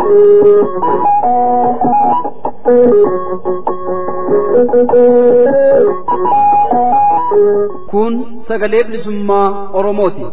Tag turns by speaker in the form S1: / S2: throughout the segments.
S1: Kun sagalee bilisummaa Oromooti.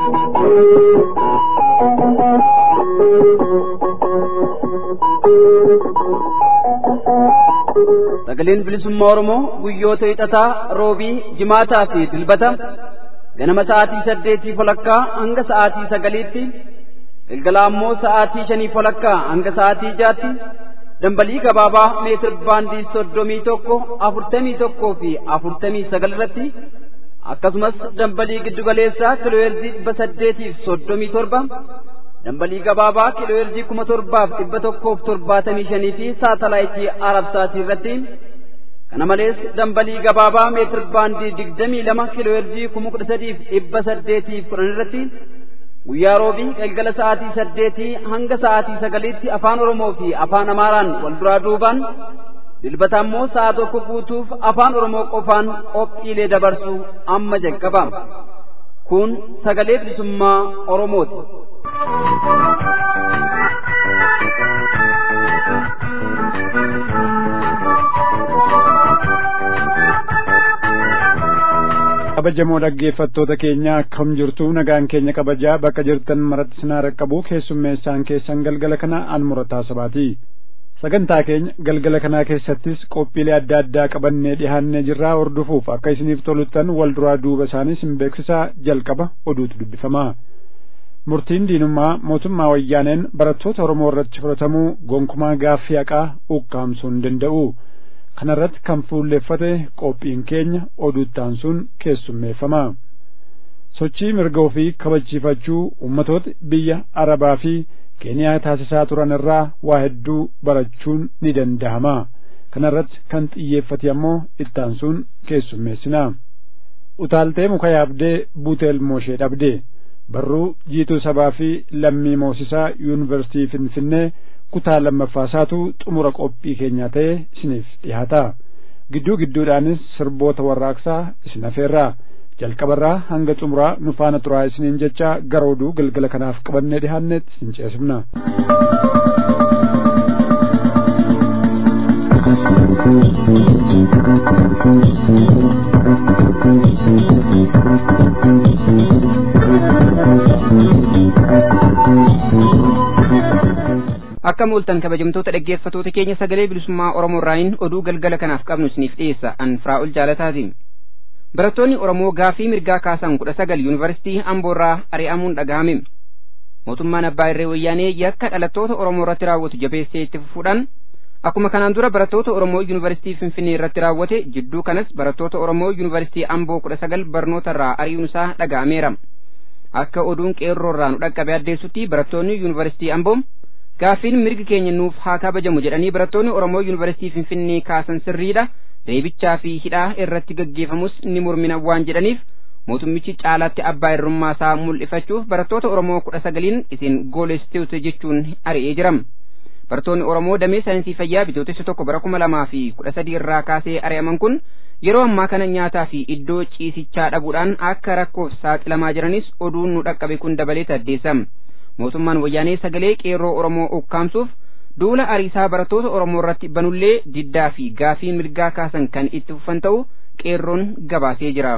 S1: Sagaleen bilisummaa Oromoo guyyoota hixataa, roobii, jimaataa fi dilbata ganama sa'aatii saddeetii folakkaa hanga sa'aatii sagaliitti galgala ammoo sa'aatii shanii folakkaa hanga sa'aatii jaatti dambalii gabaabaa meetir baandii soddomii tokko afurtamii tokkoo fi afurtamii sagal irratti akkasumas dambalii giddugaleessaa kiilooheerzii dhibba saddeetiif soddomii torba dambalii gabaabaa kiilooheerzii kuma torbaaf dhibba tokkoof torbaatamii shanii fi saatalaayitii arabsaatii irratti kana malees dambalii gabaabaa meetir baandii digdamii lama kiilooheerzii kuma kudha sadiif dhibba saddeetiif kudhan irratti guyyaa roobii galgala sa'aatii saddeetii hanga sa'aatii sagaliitti afaan oromoo fi afaan amaaraan wal duraa duubaan dilbata ammoo sa'a tokko guutuuf afaan oromoo qofaan qophiilee dabarsu amma jalqaba kun sagalee bilisummaa oromooti.
S2: kabajamoo dhaggeeffattoota keenya akkam jirtu nagaan keenya kabajaa bakka jirtan maratti sinaa raqqabu keessummeessaan keessan galgala kana an murataa sabaati sagantaa keenya galgala kanaa keessattis qophiilee adda addaa qabannee dhihaannee jirraa hordofuuf akka isiniif toluttan wal duraa duuba isaanii sin beeksisaa jalqaba oduutu dubbifama murtiin diinummaa mootummaa wayyaaneen barattoota oromoo irratti fudhatamuu gonkumaa gaaffii haqaa ukkaamsuu hin danda'u kanarratti kan fuulleeffate qophiin keenya oduuttaan sun keessummeeffama sochii mirga ofii kabachiifachuu ummatoota biyya arabaa fi keeniyaa taasisaa turan irraa waa hedduu barachuun ni danda'ama kanarratti kan xiyyeeffate ammoo ittaan sun keessummeessina utaaltee muka yaabdee buuteel mooshee dhabdee barruu jiituu sabaa fi lammii moosisaa yuunivarsitii finfinnee kutaa lammaffaasaatu xumura qophii keenyaa ta'e isiniif dhihaata gidduu gidduudhaanis sirboota warraaqsaa isin afeerraa jalqabarraa hanga xumuraa nu faana turaa isiniin jecha gara oduu galgala kanaaf qabannee dhihaannetti isin ceesifna.
S3: akka mul'atan kabajamtoota dhaggeeffatoota keenya sagalee bilisummaa oromoo irraayin oduu galgala kanaaf qabnu isiniif dhiyeessa an firaa'ol jaalataatiin barattoonni oromoo gaafii mirgaa kaasan kudha sagal yuunivarsiitii amboorraa ari'amuun dhaga'ame mootummaan abbaa irree wayyaanee yakka dhalattoota oromoo irratti raawwatu jabeessee itti fufuudhaan akkuma kanaan dura barattoota oromoo yuunivarsiitii finfinnee irratti raawwate jidduu kanas barattoota oromoo yuunivarsiitii amboo kudha sagal barnoota irraa ari'uun isaa dhaga'ameera akka oduun qeerroo irraa nu dhaqqabe addeessutti barattoonni yuunivarsiitii amboo gaaffiin mirgi keenya nuuf haa kabajamu jedhanii barattoonni oromoo yuunivarsiitii finfinnee kaasan sirriidha reebichaa fi hidhaa irratti gaggeeffamus ni mormina waan jedhaniif mootummichi caalaatti abbaa irrummaa isaa mul'ifachuuf barattoota oromoo kudha sagaliin isin goolessitoota jechuun ari'ee jira barattoonni oromoo damee saayinsii fayyaa bitootessa tokko bara kuma lamaa fi kudha sadii irraa kaasee ari'aman kun yeroo ammaa kana nyaataa fi iddoo ciisichaa dhabuudhaan akka rakkoof saaxilamaa jiranis oduun nu dhaqqabe kun dabalee addeessa mootummaan wayyaanee sagalee qeerroo oromoo ukkaamsuuf duula ariisaa barattoota oromoo irratti banullee diddaa fi gaafii mirgaa kaasan kan itti fufan ta'u qeerroon gabaasee jira.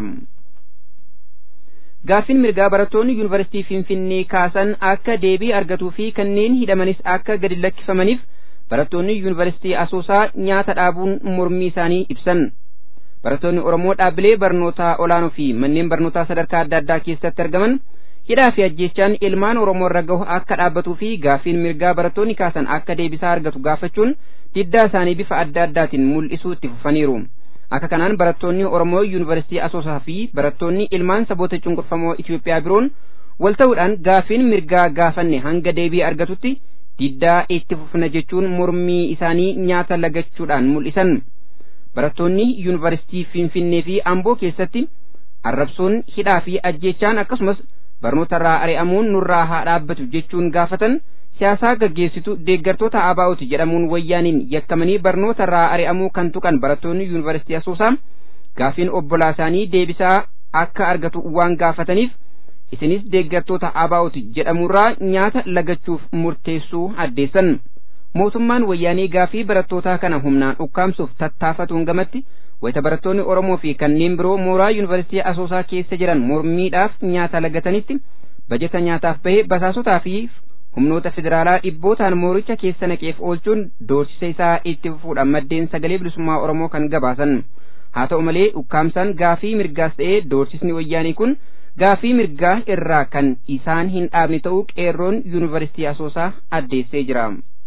S3: Gaaffiin mirgaa barattoonni yuunivarsiitii Finfinnee kaasan akka deebii argatuu fi kanneen hidhamanis akka gadi lakkifamaniif barattoonni yuunivarsiitii Asoosaa nyaata dhaabuun mormii isaanii ibsan. Barattoonni Oromoo dhaabbilee barnootaa olaanoo fi manneen barnootaa sadarkaa adda addaa keessatti argaman hidhaa fi ajjeechaan ilmaan oromoo irra gahu akka dhaabbatuu fi gaaffiin mirgaa barattoonni kaasan akka deebisaa argatu gaafachuun diddaa isaanii bifa adda addaatiin mul'isuu itti fufaniiru akka kanaan barattoonni oromoo yuunivarsiitii asoosaa fi barattoonni ilmaan saboota cunqurfamoo itiyoophiyaa biroon wal ta'uudhaan gaaffiin mirgaa gaafanne hanga deebii argatutti diddaa itti fufna jechuun mormii isaanii nyaata lagachuudhaan mul'isan barattoonni yuunivarsiitii finfinnee fi amboo keessatti arrabsoon hidhaa fi ajjeechaan akkasumas barnoota irraa ari'amuun nurraa haa dhaabbatu jechuun gaafatan siyaasaa gaggeessitu deeggartoota ABO'ti jedhamuun wayyaaniin yakkamanii barnoota irraa ari'amuu kan tuqan barattoonni yuunivarsiitii asoosaa gaafiin obbolaa isaanii deebisaa akka argatu waan gaafataniif isinis deeggartoota abaa'uti jedhamurraa nyaata lagachuuf murteessuu addeessan mootummaan wayyaanee gaafii barattootaa kana humnaan ukkaamsuuf tattaafatuun gamatti wayita barattoonni oromoo fi kanneen biroo mooraa yuunivarsiitii asoosaa keessa jiran mormiidhaaf nyaata lagatanitti bajeta nyaataaf bahe basaasotaa fi humnoota federaalaa dhibbootaan mooricha keessa naqeef oolchuun doorsisa isaa itti fufuudhaan maddeen sagalee bilisummaa oromoo kan gabaasan haa ta'u malee ukkaamsaan gaafii mirgaas ta'ee doorsisni wayyaanii kun gaafii mirgaa irraa kan isaan hin dhaabne ta'uu qeerroon yuunivarsiitii asoosaa addeessee jira.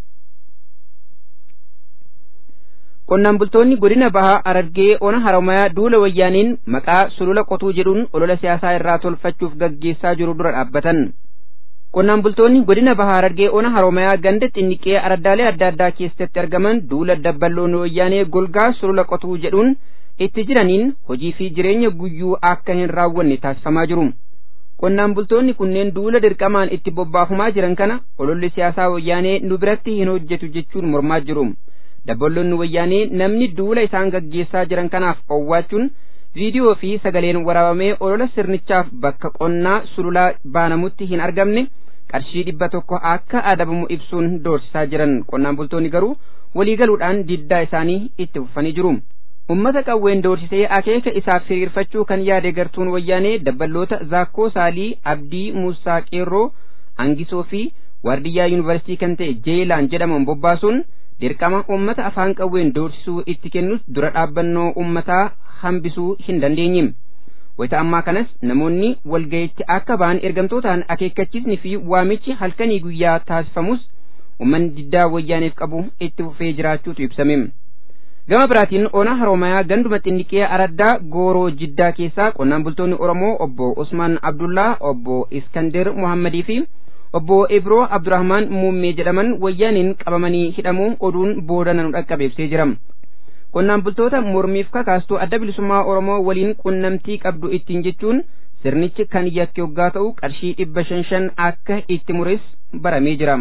S3: qonnaan bultoonni godina bahaa arargee ona haramayaa duula wayyaaniin maqaa sulula qotuu jedhuun olola siyaasaa irraa tolfachuuf gaggeessaa jiru dura dhaabbatan. qonnaan bultoonni godina bahaa arargee ona haramayaa ganda xinniqee araddaalee adda addaa keessatti argaman duula dabballoonni wayyaanee golgaa sulula qotuu jedhuun itti jiraniin hojii fi jireenya guyyuu akka hin raawwanne taasifamaa jiru. qonnaan bultoonni kunneen duula dirqamaan itti bobbaafamaa jiran kana ololli siyaasaa wayyaanee nu biratti hin hojjetu jechuun mormaa jiru. dabballoonni wayyaanee namni duula isaan gaggeessaa jiran kanaaf owwaachuun viidiyoo fi sagaleen waraabamee olola sirnichaaf bakka qonnaa sululaa baanamutti hin argamne qarshii dhibba tokko akka adabamu ibsuun doorsisaa jiran qonnaan bultoonni garuu waliigaluudhaan diddaa isaanii itti fufanii jiru. ummata qawween doorsisee akeeka isaaf hiriirfachuu kan yaade gartuun wayyaanee dabballoota zaakkoo saalii abdii muusaa qeerroo angisoo fi waardiyyaa yuunivarsiitii kan ta'e jeelaan jedhaman bobbaasuun dirqama ummata afaan qawween doorsisuu itti kennus dura dhaabbannoo ummataa hambisuu hin dandeenye wayita ammaa kanas namoonni walgayitti akka ba'an ergamtootaan akeekkachiisni fi waamichi halkanii guyyaa taasifamus ummanni diddaa wayyaaneef qabu itti fufee jiraachuutu ibsame gama biraatiin ona haroomayaa ganduma xinniqee araddaa gooroo jiddaa keessaa qonnaan bultoonni oromoo obbo usmaan abdullaa obbo iskandir muhammadii fi obbo Ibroo Abdurrahmaan Muummee jedhaman wayyaaniin qabamanii hidhamuu oduun booda nanu dhaqqabeebsee jira. Qonnaan bultoota mormiif kakaastuu adda bilisummaa Oromoo waliin qunnamtii qabdu ittiin jechuun sirnichi kan yakke yoggaa ta'u qarshii dhibba shan shan akka itti mures baramee jira.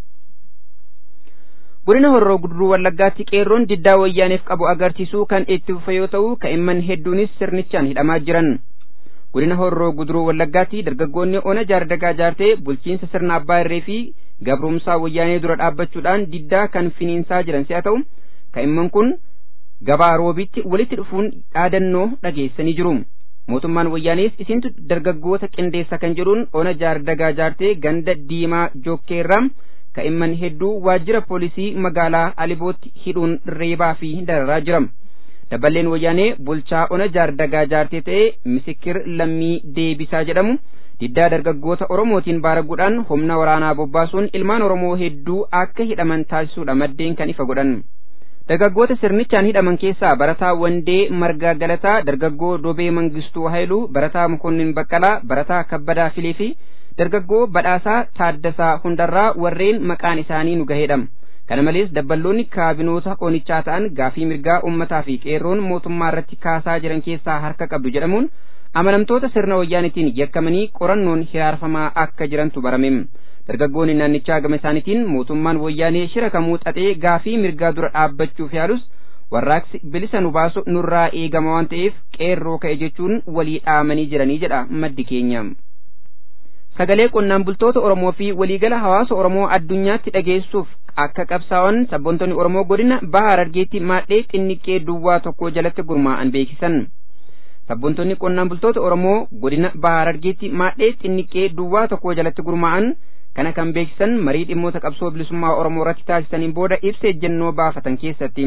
S3: Godina Horroo Guduruu Wallaggaatti qeerroon diddaa wayyaaneef qabu agarsiisuu kan itti fufe yoo ta'u ka'imman hedduunis sirnichaan hidhamaa jiran. godina horroo guduruu wallaggaatti dargaggoonni ona jaardagaa jaartee bulchiinsa sirna abbaa irree fi gabrumsaa wayyaanee dura dhaabbachuudhaan diddaa kan finiinsaa jiran si'a ta'u ka'imman kun gabaa roobitti walitti dhufuun dhaadannoo dhageessanii jiru mootummaan wayyaanees isintu dargaggoota qindeessa kan jedhuun ona jaardagaa jaartee ganda diimaa jookkeerraa ka'imman hedduu waajjira poolisii magaalaa alibootti hidhuun reebaa fi dararaa jira. daballeen wayyaanee bulchaa ona jaardagaa jaartee ta'e misikir lammii deebisaa jedhamu diddaa dargaggoota oromootiin baaraguudhaan humna waraanaa bobbaasuun ilmaan oromoo hedduu akka hidhaman taasisuudha maddeen kan ifa godhan dargaggoota sirnichaan hidhaman keessaa barataa wandee margaa galataa dargaggoo dobee mangistuu haayiluu barataa mukonnin baqqalaa barataa kabbadaa filee fi dargaggoo badhaasaa taaddasaa hundarraa warreen maqaan isaanii nu gaheedha kana malees dabballoonni kaabinoota onichaa ta'an gaafii mirgaa ummataa fi qeerroon mootummaa irratti kaasaa jiran keessaa harka qabdu jedhamuun amanamtoota sirna wayyaanitiin yakkamanii qorannoon hiraarfamaa akka jirantu barame dargaggoonni naannichaa gama isaaniitiin mootummaan wayyaanee shira kamuu xaxee gaafii mirgaa dura dhaabbachuuf yaalus warraaqsi bilisa nu baasu nurraa eegama waan ta'eef qeerroo ka'e jechuun walii dhaamanii jiranii jedha maddi keenya. sagalee qonnaan bultoota Oromoo fi waliigala hawaasa Oromoo addunyaatti dhageessuuf akka qabsaa'an sabboontonni Oromoo godina Baha Harargeetti maadhee xinniqqee duwwaa tokko jalatti gurmaa'an beeksisan. Sabboontonni qonnaan bultoota Oromoo godina Baha Harargeetti maadhee xinniqqee duwwaa tokko jalatti gurmaa'an kana kan beeksisan marii dhimmoota qabsoo bilisummaa Oromoo irratti taasisaniin booda ibsa ejjennoo baafatan keessatti.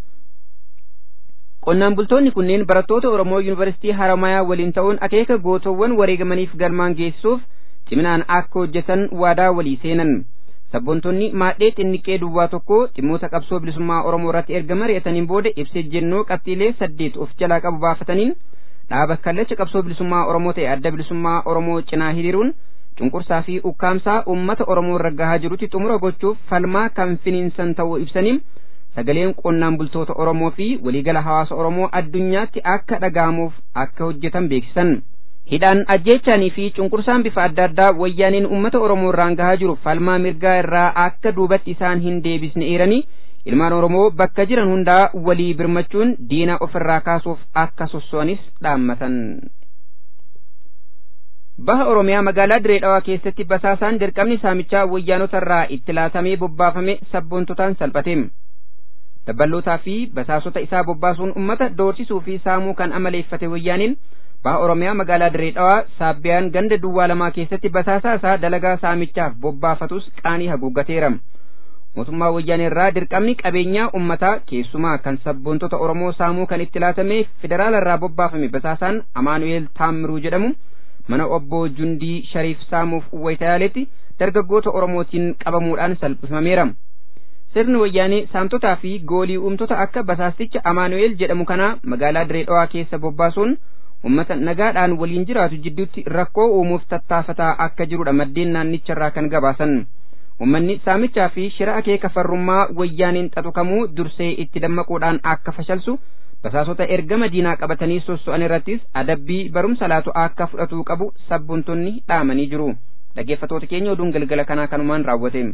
S3: Qonnaan bultoonni kunneen barattoota Oromoo Yuunivarsiitii Haramayaa waliin ta'uun akeeka gootowwan wareegamaniif galmaan geessisuuf ciminaan akka hojjetan waadaa walii seenan sabboontonni maadhee xinniqqee duwwaa tokko dhimmoota qabsoo bilisummaa oromoo irratti erga mari'ataniin booda ibsa ejjennoo qabxiilee saddeet of jalaa qabu baafataniin dhaaba kallacha qabsoo bilisummaa oromoo ta'e adda bilisummaa oromoo cinaa hiriiruun cunqursaa fi ukkaamsaa uummata oromoo irra gahaa jirutti xumura gochuuf falmaa kan finiinsan ta'uu ibsaniin sagaleen qonnaan bultoota oromoo fi waliigala hawaasa oromoo addunyaatti akka dhaga'amuuf akka hojjetan beeksisan. hidhaan ajjeechaanii fi cunqursaan bifa adda addaa wayyaaniin uummata oromoo irraan gahaa jiru falmaa mirgaa irraa akka duubatti isaan hin deebisne eeranii ilmaan oromoo bakka jiran hundaa walii birmachuun diina ofirraa kaasuuf akka sosso'anis dhaammatan. baha oromiyaa magaalaa diree dhawaa keessatti basaasaan dirqamni saamichaa wayyaanotarraa itti laatamee bobbaafame sabboontotaan salphateem dabballootaa fi basaasota isaa bobbaasuun ummata doorsisuu fi saamuu kan amaleeffate wayyaaniin baha oromiyaa magaalaa diree dhawaa saabbiyaan ganda duwwaa lamaa keessatti basaasaa isaa dalagaa saamichaaf bobbaafatus qaanii haguuggateera mootummaa wayyaanirraa dirqamni qabeenyaa ummataa keessumaa kan sabboontota oromoo saamuu kan itti laatamee federaalarraa bobbaafame basaasaan amaanu'eel taammiruu jedhamu mana obbo jundii shariif saamuuf wayitaaletti dargaggoota oromootiin qabamuudhaan salphifameera sirni wayyaanee saamtotaa fi goolii uumtota akka basaasticha amaanu'eel jedhamu kanaa magaalaa diree dhawaa keessa bobbaasuun ummata nagaadhaan waliin jiraatu jidduutti rakkoo uumuuf tattaafataa akka jirudha maddeen naannicharraa kan gabaasan ummanni saamichaa fi shira akeeka farrummaa wayyaaniin xaxukamuu dursee itti dammaquudhaan akka fashalsu basaasota ergama diinaa qabatanii sosso'an irrattis adabbii barumsa laatu akka fudhatuu qabu sabboontonni dhaamanii jiru dhaggeeffatoota keenya oduun galgala kanaa kanumaan raawwate.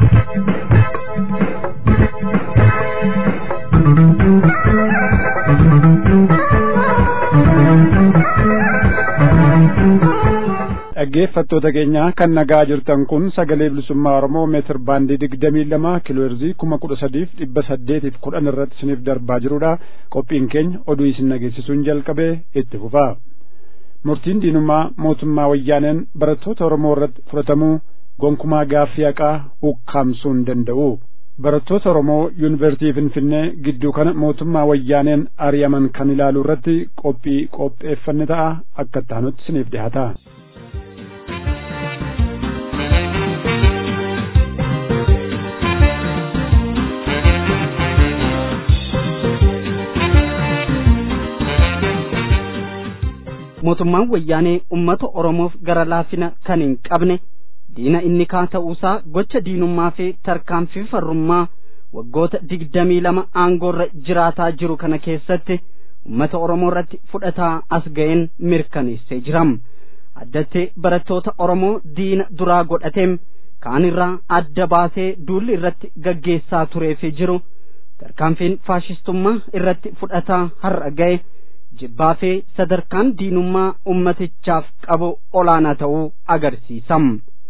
S2: dhaggeeffattoota keenya kan nagaa jirtan kun sagalee bilisummaa oromoo meetir baandii digdamii lama kiilooherzii kuma kudha sadiif dhibba saddeetiif kudhan irratti isiniif darbaa jirudha qophiin keenya oduu isin dhageessisuun jalqabee itti fufaa murtiin diinummaa mootummaa wayyaaneen barattoota oromoo irratti fudhatamuu gonkumaa gaaffii haqaa ukkaamsuu hin danda'u barattoota oromoo yuunivarsiitii finfinnee gidduu kana mootummaa wayyaaneen ari'aman kan ilaaluu irratti qophii qopheeffanne ta'a akka taanutti isiniif dhihaata.
S1: mootummaan wayyaanee ummata oromoof gara laafina kan hin qabne diina inni kaa ta'uusaa gocha diinummaa fi tarkaanfii farrummaa waggoota digdamii lama aangoorra jiraataa jiru kana keessatti ummata oromoo irratti fudhataa as ga'een mirkaneessee jiram addatti barattoota oromoo diina duraa godhateem kaan irraa adda baasee duulli irratti gaggeessaa tureefi jiru tarkaanfiin faashistummaa irratti fudhataa har'a ga'e jibbaa fi sadarkaan diinummaa ummatichaaf qabu olaanaa ta'uu agarsiisam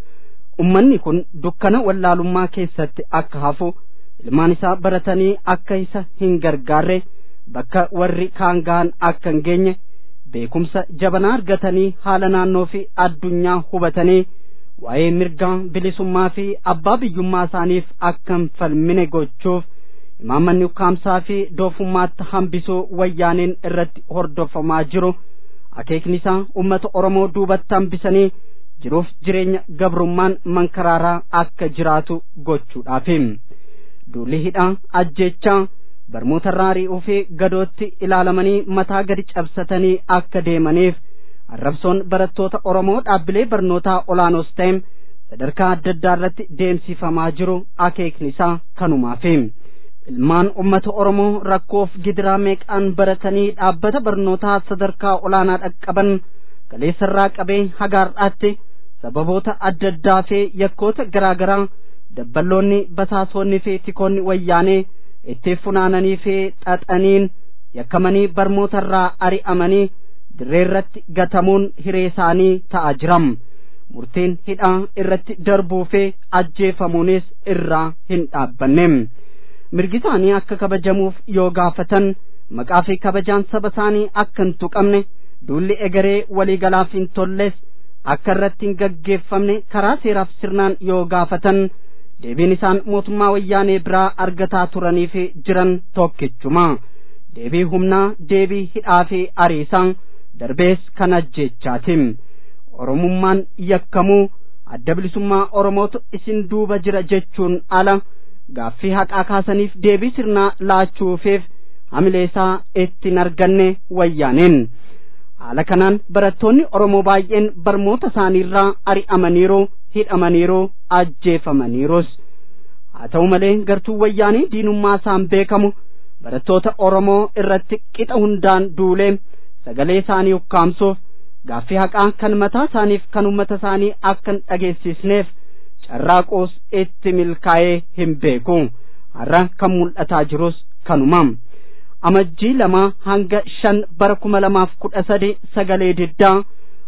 S1: ummanni kun dukkana wallaalummaa keessatti akka hafu ilmaan isaa baratanii akka isa hin gargaarre bakka warri kaan gahan akka hin geenye beekumsa jabanaa argatanii haala naannoo fi addunyaa hubatanii waa'ee mirgaa bilisummaa fi abbaa biyyummaa isaaniif akka hin falmine gochuuf imaammanni ukkaamsaa fi doofummaatti hambisuu wayyaaneen irratti hordofamaa jiru akeekni isaa ummata oromoo duubatti hambisanii jiruuf jireenya gabrummaan mankaraaraa akka jiraatu gochuudhaafi duulli hidhaa ajjechaa barmoota raari'uu fi gadootti ilaalamanii mataa gadi cabsatanii akka deemaniif arrabsoon barattoota oromoo dhaabbilee barnootaa olaanoos ta'e sadarkaa adda addaa irratti deemsifamaa jiru akeekni isaa kanumaafi ilmaan ummata oromoo rakkoof gidiraa meeqaan baratanii dhaabbata barnootaa sadarkaa olaanaa dhaqqaban galeessarraa qabee hagaar'aatti sababoota adda addaa fi yakkoota garaa garaa dabballoonni basaasonni fi tikoonni wayyaanee itti funaananii fi xaxaniin yakkamanii barmootarraa ari'amanii dirreerratti gatamuun hiree isaanii ta'a jiram murtiin hidhaa irratti darbuu fi ajjeefamuunis irraa hin dhaabbanne mirgi isaanii akka kabajamuuf yoo gaafatan maqaa fi kabajaan saba isaanii akka hin tuqamne duulli egeree waliigalaaf hin tolles akka irratti hin gaggeeffamne karaa seeraaf sirnaan yoo gaafatan deebiin isaan mootummaa wayyaanee biraa argataa turanii fi jiran tokkichuma deebii humnaa deebii hidhaa fi ariisaa darbees kan ajjeechaatim oromummaan yakkamuu adda bilisummaa oromootu isin duuba jira jechuun ala gaaffii haqaa kaasaniif deebii sirnaa laachuufiif hamileesaa ittiin arganne wayyaaneen haala kanaan barattoonni oromoo baay'een barmoota isaaniirraa ari'amaniiru hidhamaniiru ajjeefamaniirus haa ta'u malee gartuu wayyaanii diinummaa isaan beekamu barattoota oromoo irratti qixa hundaan duulee sagalee isaanii ukkaamsuuf gaaffii haqaa kan mataa isaaniif kan ummata isaanii akka hin dhageessisneef carraaquus itti milkaa'ee hin beeku har'a kan mul'ataa jirus kanuma amajjii lama hanga shan bara kuma lamaaf kudha sadi sagalee diddaa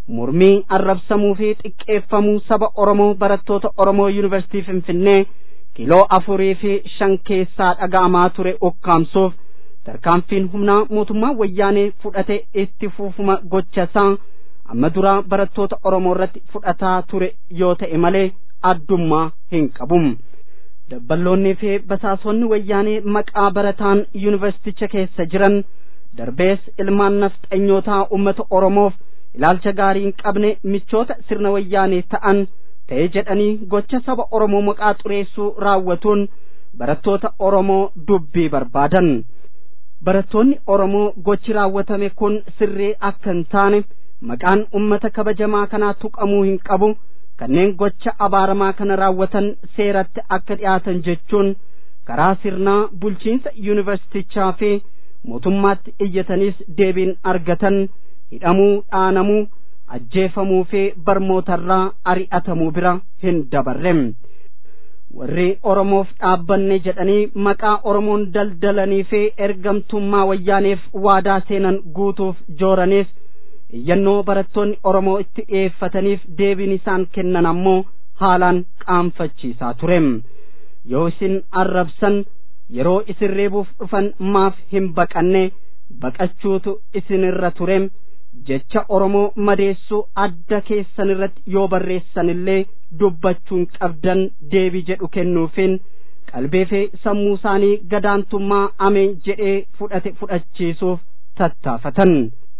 S1: mormii arrabsamuu fi xiqqeeffamuu saba oromoo barattoota oromoo yuunivarsiitii finfinnee kiiloo afurii fi shan keessaa dhaga'amaa ture ukkaamsuuf tarkaanfiin humnaa mootummaa wayyaanee fudhate itti fufuma gochasaa amma duraa barattoota oromoo irratti fudhataa ture yoo ta'e malee addummaa hin qabu dabballoonnii fi basaasonni wayyaanee maqaa barataan yuunivarsiiticha keessa jiran darbees ilmaan nafxanyootaa ummata oromoof ilaalcha gaarii hin qabne michoota sirna wayyaanee ta'an ta'e jedhanii gocha saba oromoo maqaa xureessuu raawwatuun barattoota oromoo dubbii barbaadan barattoonni oromoo gochi raawwatame kun sirrii akka hin taane maqaan ummata kabajamaa kanaa tuqamuu hin qabu kanneen gocha abaaramaa kana raawwatan seeratti akka dhiyaatan jechuun karaa sirnaa bulchiinsa yuunivarsiitichaa fi mootummaatti iyyataniis deebiin argatan hidhamuu dhaanamuu ajjeefamuu fi barmootarraa ari'atamuu bira hin dabarre warri oromoof dhaabbanne jedhanii maqaa oromoon daldalanii fi ergamtummaa wayyaaneef waadaa seenan guutuuf jooraniif iyyannoo barattoonni oromoo itti dhiyeeffataniif deebiin isaan kennan ammoo haalaan qaanfachiisaa ture yoo isin arrabsan yeroo isin reebuuf dhufan maaf hin baqanne baqachuutu isinirra ture jecha oromoo madeessuu adda keessan irratti yoo barreessan illee dubbachuun qabdan deebii jedhu kennuufin qalbii fi sammuu isaanii gadaantummaa ameen jedhee fudhate fudhachiisuuf tattaafatan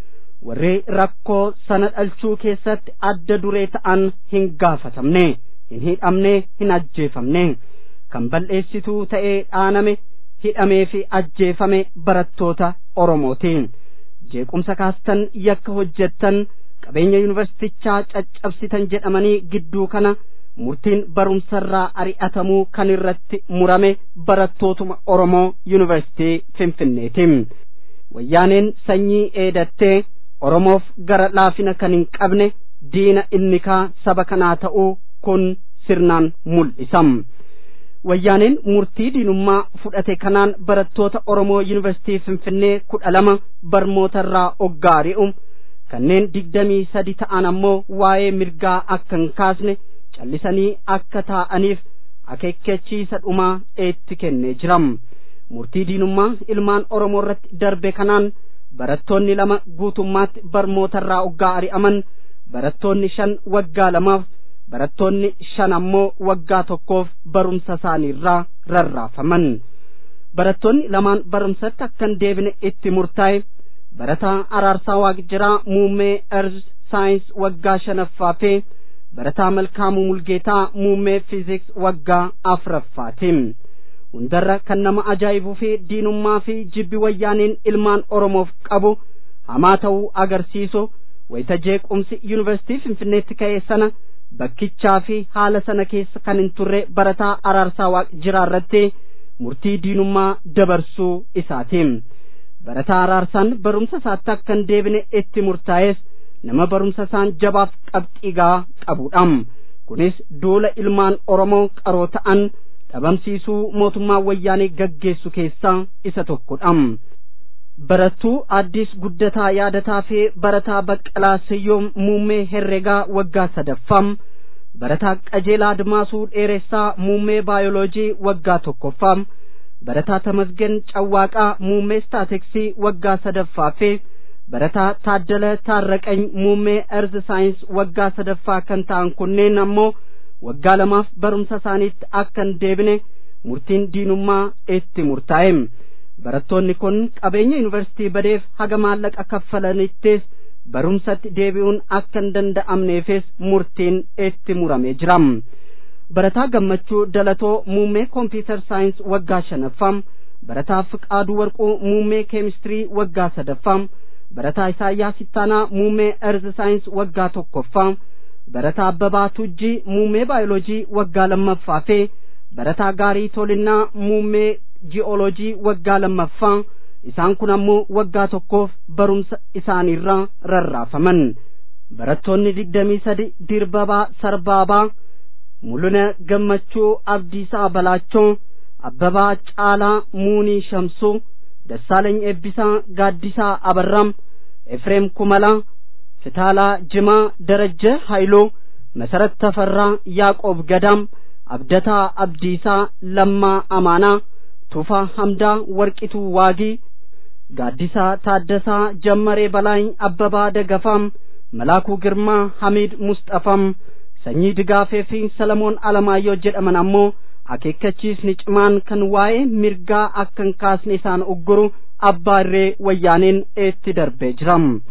S1: warri rakkoo sana dhalchuu keessatti adda duree ta'an hin gaafatamne hin hidhamne hin ajjeefamne kan balleessituu ta'ee dhaaname hidhamee fi ajjeefame barattoota oromootiin jeequmsa kaastan yakka hojjettan qabeenya yuunivarsiitichaa caccabsitan jedhamanii gidduu kana murtiin barumsarraa ari'atamuu kan irratti murame barattootuma oromoo yuunivarsiitii finfinneeti wayyaaneen sanyii eedattee oromoof gara laafina kan hin qabne diina innikaa saba kanaa ta'uu kun sirnaan mul'isam wayyaaneen murtii diinummaa fudhate kanaan barattoota oromoo yuunivarsiitii finfinnee kudha lama barmootarraa oggaari'u kanneen digdamii sadi ta'an ammoo waa'ee mirgaa akka hin kaasne callisanii akka taa'aniif akeekkachiisa dhumaa eetti kennee jiram murtii diinummaa ilmaan oromoo irratti darbe kanaan barattoonni lama guutummaatti barmootarraa oggaa ari'aman barattoonni shan waggaa lamaaf barattoonni shan ammoo waggaa tokkoof barumsa isaaniirraa rarraafaman barattoonni lamaan barumsatti akka hin deebine itti murtaa'e barataa araarsaa waaqjiraa muummee erz saayins waggaa shanaffaa fi barataa malkaamuu mulgeetaa muummee fiiziks waggaa afuraffaati hundarra kan nama ajaa'ibuu fi diinummaa fi jibbi wayyaaniin ilmaan oromoof qabu hamaa ta'uu agarsiisu wayita jeequmsi yuunivarsiitii finfinneetti ka'e sana bakkichaa fi haala sana keessa kan hin turre barataa araarsaa waaqjiraa irratti murtii diinummaa dabarsuu isaati barataa araarsaan barumsa isaatti akka hin deebine itti murtaa'es nama barumsa isaan jabaaf qabxiigaa qabudha kunis duula ilmaan oromoo qaroo ta'an dhabamsiisuu mootummaa wayyaanee gaggeessu keessaa isa tokkodha barattuu addis guddataa yaadataa fi barataa baqqalaa siyyoom muummee herregaa waggaa sadaffaa barataa qajeelaa admaasuu dheeressaa muummee baayoloojii waggaa tokkoffaa barataa tamasgen cawwaaqaa muummee staatiksii waggaa sadaffaa fi barataa taaddala taarraqany muummee erz saayins waggaa sadaffaa kan ta'an kunneen ammoo waggaa lamaaf barumsa isaaniitti akka hin deebine murtiin diinummaa itti murtaa'e barattoonni kun qabeenya yuunivarsiitii badeef haga maallaqa kaffalanittis barumsatti deebi'uun akka hin danda'amneefis murtiin itti muramee jira barataa gammachuu dalatoo muummee kompiitar saayins waggaa shanaffaa barataa fiqaaduu warquu muummee keemistirii waggaa sadaffaa barataa isaayyaa sittaanaa muummee erz saayins waggaa tokkoffaa barataa abbabaa tujjii muummee baayoloojii waggaa lammaffaa fi barataa gaarii tolinnaa muummee ji'ooloojii waggaa lammaffaa isaan kun ammoo waggaa tokkoof barumsa isaaniirraa rarraafaman barattoonni digdamii sadi dirbabaa sarbaabaa mul'ina gammachuu abdiisaa balaachoo abbabaa caalaa muunii shamsuu dassaalany eebbisaa gaaddisaa abarram efreem kumalaa ፍታላ ጅማ፣ ደረጀ ኃይሎ፣ መሰረት ተፈራ፣ ያዕቆብ ገዳም፣ አብደታ አብዲሳ፣ ለማ አማና፣ ቱፋ ሐምዳ፣ ወርቂቱ ዋጊ፣ ጋዲሳ ታደሳ፣ ጀመሬ በላይ፣ አበባ ደገፋም፣ መላኩ ግርማ፣ ሐሚድ ሙስጠፋም sanyii digaafee fi salamoon alamaayyoo jedhaman ammoo akeekkachiisni cimaan kan waa'ee mirgaa akka hin kaasne isaan ugguru abbaa irree wayyaaneen eetti darbee jira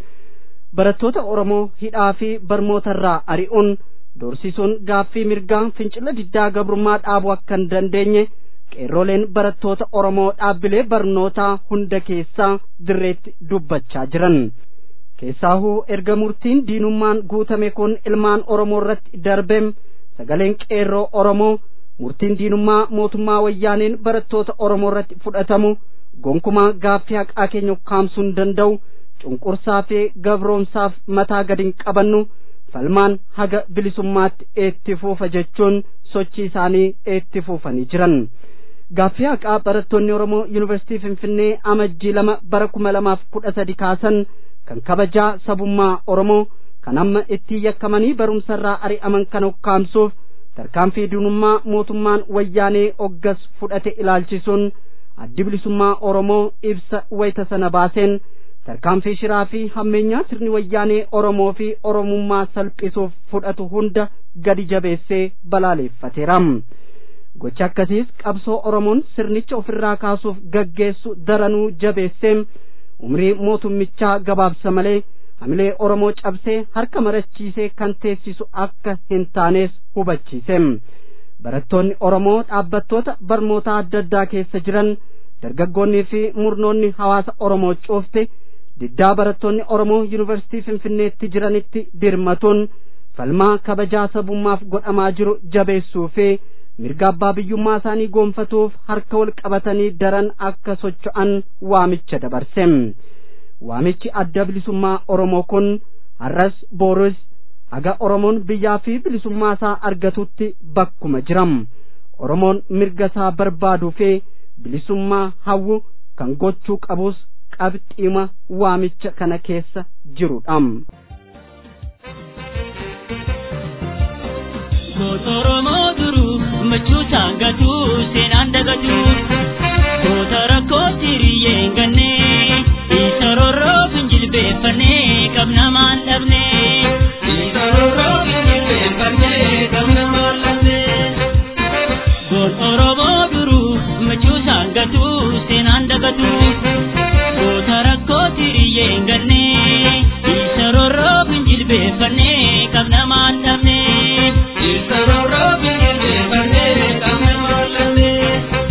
S1: barattoota oromoo hidhaa fi barmootarraa ari'uun doorsisuun gaaffii mirgaa fincila diddaa gabrummaa dhaabuu akka hin dandeenye qeerroleen barattoota oromoo dhaabbilee barnootaa hunda keessaa dirreetti dubbachaa jiran keessaahuu erga murtiin diinummaan guutame kun ilmaan oromoo irratti darbeem sagaleen qeerroo oromoo murtiin diinummaa mootummaa wayyaaneen barattoota oromoo irratti fudhatamu gonkumaa gaaffii haqaa keenya ukkaamsuu hin danda'u cunqursaa fi gabroomsaaf mataa gadi hin qabannu falmaan haga bilisummaatti eetti fuufa jechuun sochii isaanii eetti fuufanii jiran gaaffii haqaa barattoonni oromoo yuunivarsiitii finfinnee amajjii lama bara kuma lamaaf kudha sadi kaasan kan kabajaa sabummaa oromoo kan amma itti yakkamanii barumsarraa ari'aman kana ukkaamsuuf tarkaanfii diinummaa mootummaan wayyaanee oggas fudhate ilaalchisuun addi bilisummaa oromoo ibsa wayita sana baaseen tarkaanfii shiraa fi hammeenyaa sirni wayyaanee oromoo fi oromummaa salphisuuf fudhatu hunda gadi jabeessee balaaleeffateera gocha akkasiis qabsoo oromoon sirnicha ofirraa kaasuuf gaggeessu daranuu jabeessee umrii mootummichaa gabaabsa malee hamilee oromoo cabsee harka marachiisee kan teessisu akka hin taanes hubachiise barattoonni oromoo dhaabbattoota barnootaa adda addaa keessa jiran dargaggoonnii fi murnoonni hawaasa oromoo cuufte diddaa barattoonni oromoo yuunivarsiitii finfinneetti jiranitti dirmatuun falmaa kabajaa sabummaaf godhamaa jiru jabeessuu fi mirga abbaa biyyummaa isaanii goonfatuuf harka wal qabatanii daran akka socho'an waamicha dabarse waamichi adda bilisummaa oromoo kun har'as boorus haga oromoon biyyaa fi bilisummaa isaa argatutti bakkuma jiram oromoon mirga isaa barbaaduu fi bilisummaa hawwu kan gochuu qabus qabxiima waamicha kana keessa jirudha.
S4: Goota Oromoo duruu machuu saangatu seenaan dagatu goota rakkoo siriyyee hin ganne isa rorroo finjilbeeffannee qabna maan dhabne isa rorroo finjilbeeffannee qabna maan dhabne goota Oromoo duruu machuu saangatu seenaan dagatu goota rakkoo siriyyee hin ganne isa rorroo finjilbeeffannee qabna maan dhabne. Isa rorroo finjilbeeffannee qabna maan dhabne.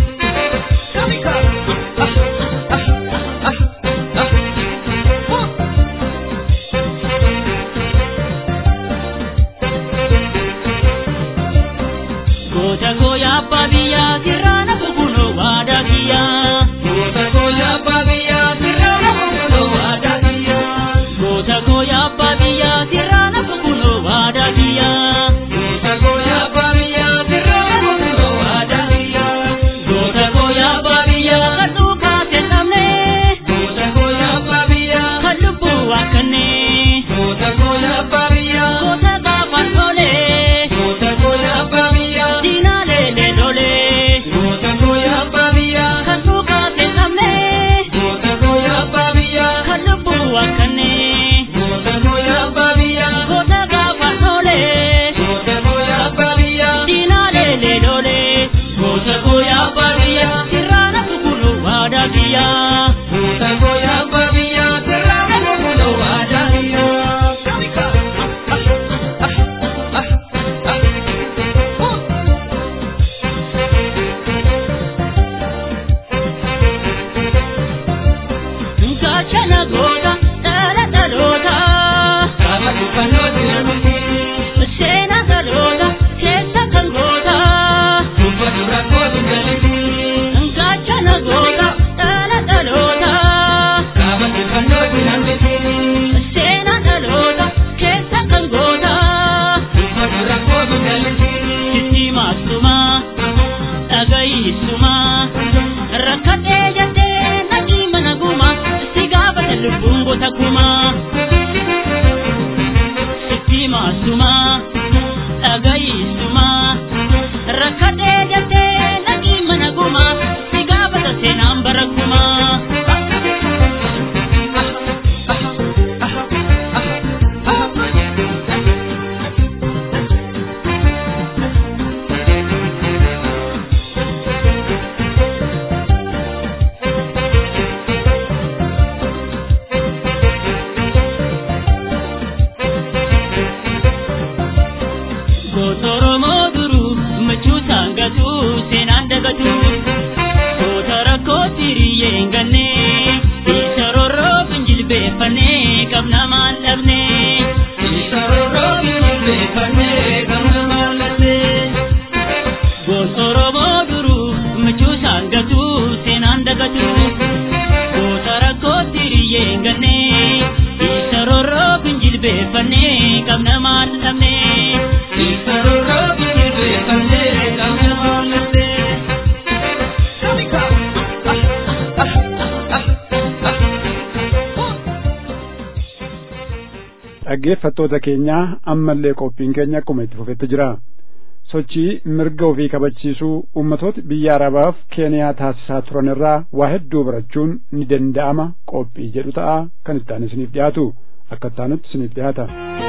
S2: dhaggeeffattoota keenyaa ammallee qophiin keenya akkuma itti fufetti jira sochii mirga ofii kabachiisuu ummatoota biyya arabaaf keeniyaa taasisaa turan irraa waa hedduu barachuun ni danda'ama qophii jedhu ta'a kan itti aanu isiniif dhiyaatu akka itti aanutti isiniif dhiyaata.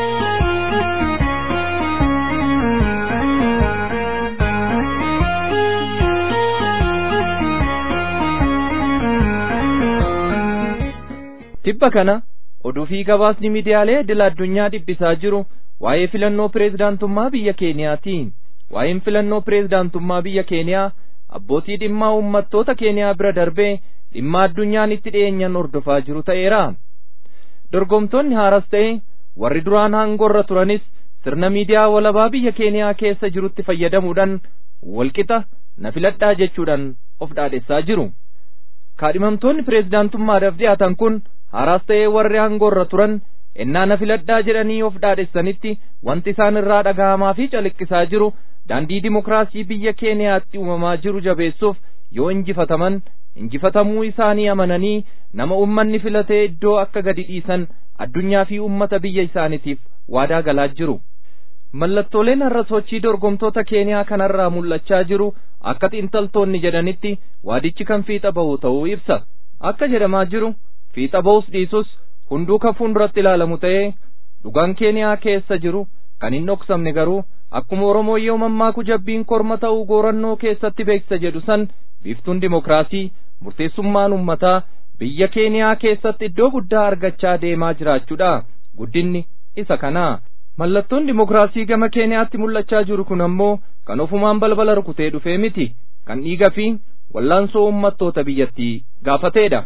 S5: tibba kana oduu fi gabaasni miidiyaalee idil addunyaa dhibbisaa jiru waa'ee filannoo pireezidaantummaa biyya keeniyaati waa'een filannoo pireezidaantummaa biyya keeniyaa abbootii dhimmaa uummattoota keeniyaa bira darbee dhimma addunyaan itti dhiyeenyan hordofaa jiru ta'eera dorgomtoonni haaras ta'e warri duraan aangorra turanis sirna miidiyaa walabaa biyya keeniyaa keessa jirutti fayyadamuudhaan walqixa na filadhaa jechuudhaan of dhaadhessaa jiru kaadhimamtoonni pireezidaantummaadhaaf dhiyaatan kun haaraas ta'ee warri aangorra turan ennaa na filadhaa jedhanii of dhaadhessanitti wanti isaan irraa dhaga'amaa fi calaqqisaa jiru daandii dimokiraasii biyya keeniyaatti uumamaa jiru jabeessuuf yoo injifataman injifatamuu isaanii amananii nama ummanni filatee iddoo akka gadi dhiisan addunyaa fi ummata biyya isaaniitiif waadaa galaa jiru mallattooleen har'a sochii dorgomtoota keeniyaa kanarraa mul'achaa jiru akka xiinxaltoonni jedhanitti waadichi kan fiixa bahu ta'uu ibsa akka jedhamaa jiru fiixa bahus dhiisus hunduu kan fuulduratti ilaalamu ta'ee dhugaan keeniyaa keessa jiru kan hin dhoksamne garuu akkuma oromoo yoo mammaaku jabbiin korma ta'uu goorannoo keessatti beeksisa jedhu san biiftuun dimokiraasii murteessummaan ummataa biyya keeniyaa keessatti iddoo guddaa argachaa deemaa jiraachuudha guddinni isa kanaa mallattoon dimokiraasii gama keeniyaatti mul'achaa jiru kun ammoo kan ofumaan balbala rukutee dhufee miti kan dhiiga fi wallaansoo ummattoota biyyattii gaafateedha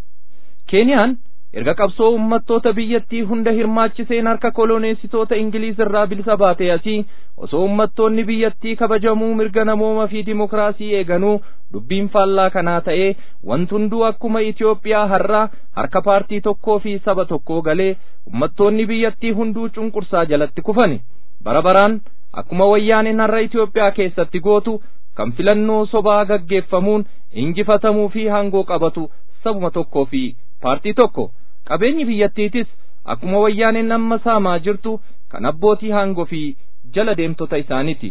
S5: keeniyaan erga qabsoo ummattoota biyyattii hunda hirmaachiseen harka koloneessitoota ingiliiz irraa bilisa baatee asii osoo ummattoonni biyyattii kabajamuu mirga namooma fi dimokiraasii eeganuu dubbiin faallaa kanaa ta'ee wanti hunduu akkuma Itoophiyaa har'aa harka paartii tokkoo fi saba tokkoo galee ummattoonni biyyattii hunduu cunqursaa jalatti kufani bara baraan akkuma wayyaaneen har'a Itoophiyaa keessatti gootu kan filannoo sobaa gaggeeffamuun injifatamuu fi hangoo qabatu sabuma tokkoo fi paartii tokko qabeenyi biyyattiitis akkuma wayyaaneen amma saamaa jirtu kan abbootii hangoo fi jala deemtota isaaniiti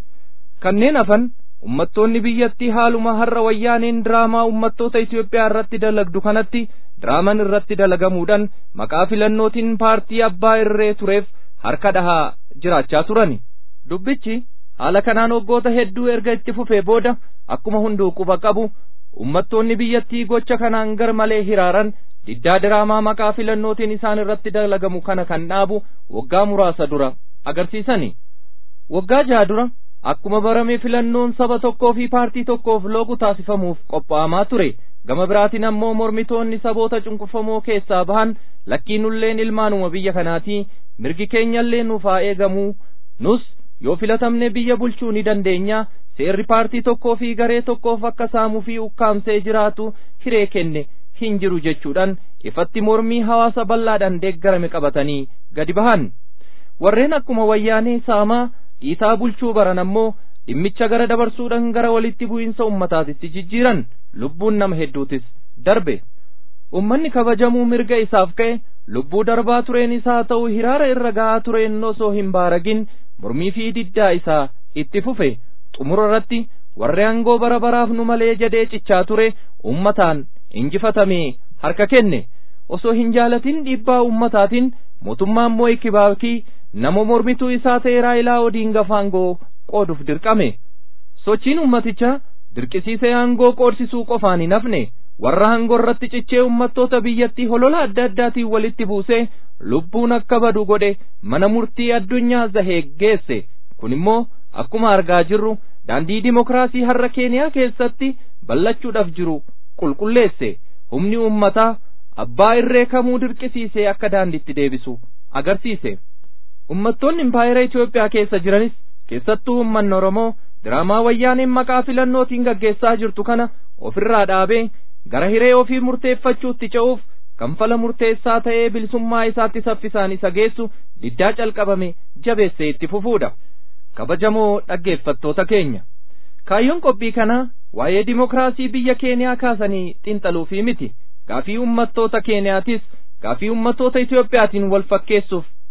S5: kanneen hafan ummattoonni biyyattii haaluma har'a wayyaaneen diraamaa ummattoota Itoophiyaa irratti dalagdu kanatti diraaman irratti dalagamuudhaan maqaa filannootiin paartii abbaa irree tureef harka dhahaa jiraachaa turani dubbichi haala kanaan waggoota hedduu erga itti fufee booda akkuma hunduu quba qabu ummattoonni biyyattii gocha kanaan gar malee hiraaran diddaa diraamaa maqaa filannootiin isaan irratti dalagamu kana kan dhaabu waggaa muraasa dura agarsiisani waggaa jaha dura akkuma barame filannoon saba tokkoo fi paartii tokkoof loogu taasifamuuf qophaa'amaa ture gama biraatiin ammoo mormitoonni saboota cunqurfamoo keessaa bahan lakkii nulleen ilmaanuma biyya kanaatii mirgi keenyallee nuuf haa eegamuu nus yoo filatamne biyya bulchuu ni dandeenya seerri paartii tokkoo fi garee tokkoof akka saamuu fi ukkaamsee jiraatu hiree kenne hin jiru jechuudhaan ifatti mormii hawaasa bal'aadhaan deeggarame qabatanii gadi bahan warreen akkuma wayyaanee saamaa dhiitaa bulchuu baran ammoo dhimmicha gara dabarsuudhaan gara walitti bu'iinsa ummataatitti jijjiiran lubbuun nama hedduutis darbe ummanni kabajamuu mirga isaaf ka'e lubbuu darbaa tureen isaa ta'u hiraara irra ga'aa tureen osoo hin baaragin mormii fi diddaa isaa itti fufe xumura irratti warri aangoo bara baraaf nu malee jedhee cichaa ture ummataan injifatamee harka kenne osoo hin jaalatin dhiibbaa ummataatiin mootummaan moo'i kibaakii nama mormituu isaa ta'e raayilaa odiingaa aangoo qooduuf dirqame sochiin ummatichaa dirqisiisee aangoo qoodsisuu qofaan hin hafne warra aangoo irratti cichee ummattoota biyyattii holola adda addaatiin walitti buusee lubbuun akka badu godhe mana murtii addunyaa zahee geesse kun immoo akkuma argaa jirru daandii dimokiraasii har'a keeniyaa keessatti ballachuudhaaf jiru qulqulleesse humni ummataa abbaa irree kamuu dirqisiisee akka daandiitti deebisu agarsiise ummattoonni impaayera Itoophiyaa keessa jiranis keessattuu ummanni Oromoo diraamaa wayyaaneen maqaa filannootiin gaggeessaa jirtu kana ofirraa dhaabee gara hiree ofii murteeffachuutti ce'uuf kanfala murteessaa ta'ee bilisummaa isaatti saffisaan isa geessu diddaa calqabame jabeessee itti fufuudha kabajamoo dhaggeeffattoota keenya kaayyoon qophii kanaa waa'ee dimokiraasii biyya keeniyaa kaasanii xinxaluufii miti gaafii ummattoota keeniyaatis gaafii ummattoota Itoophiyaatiin wal fakkeessuuf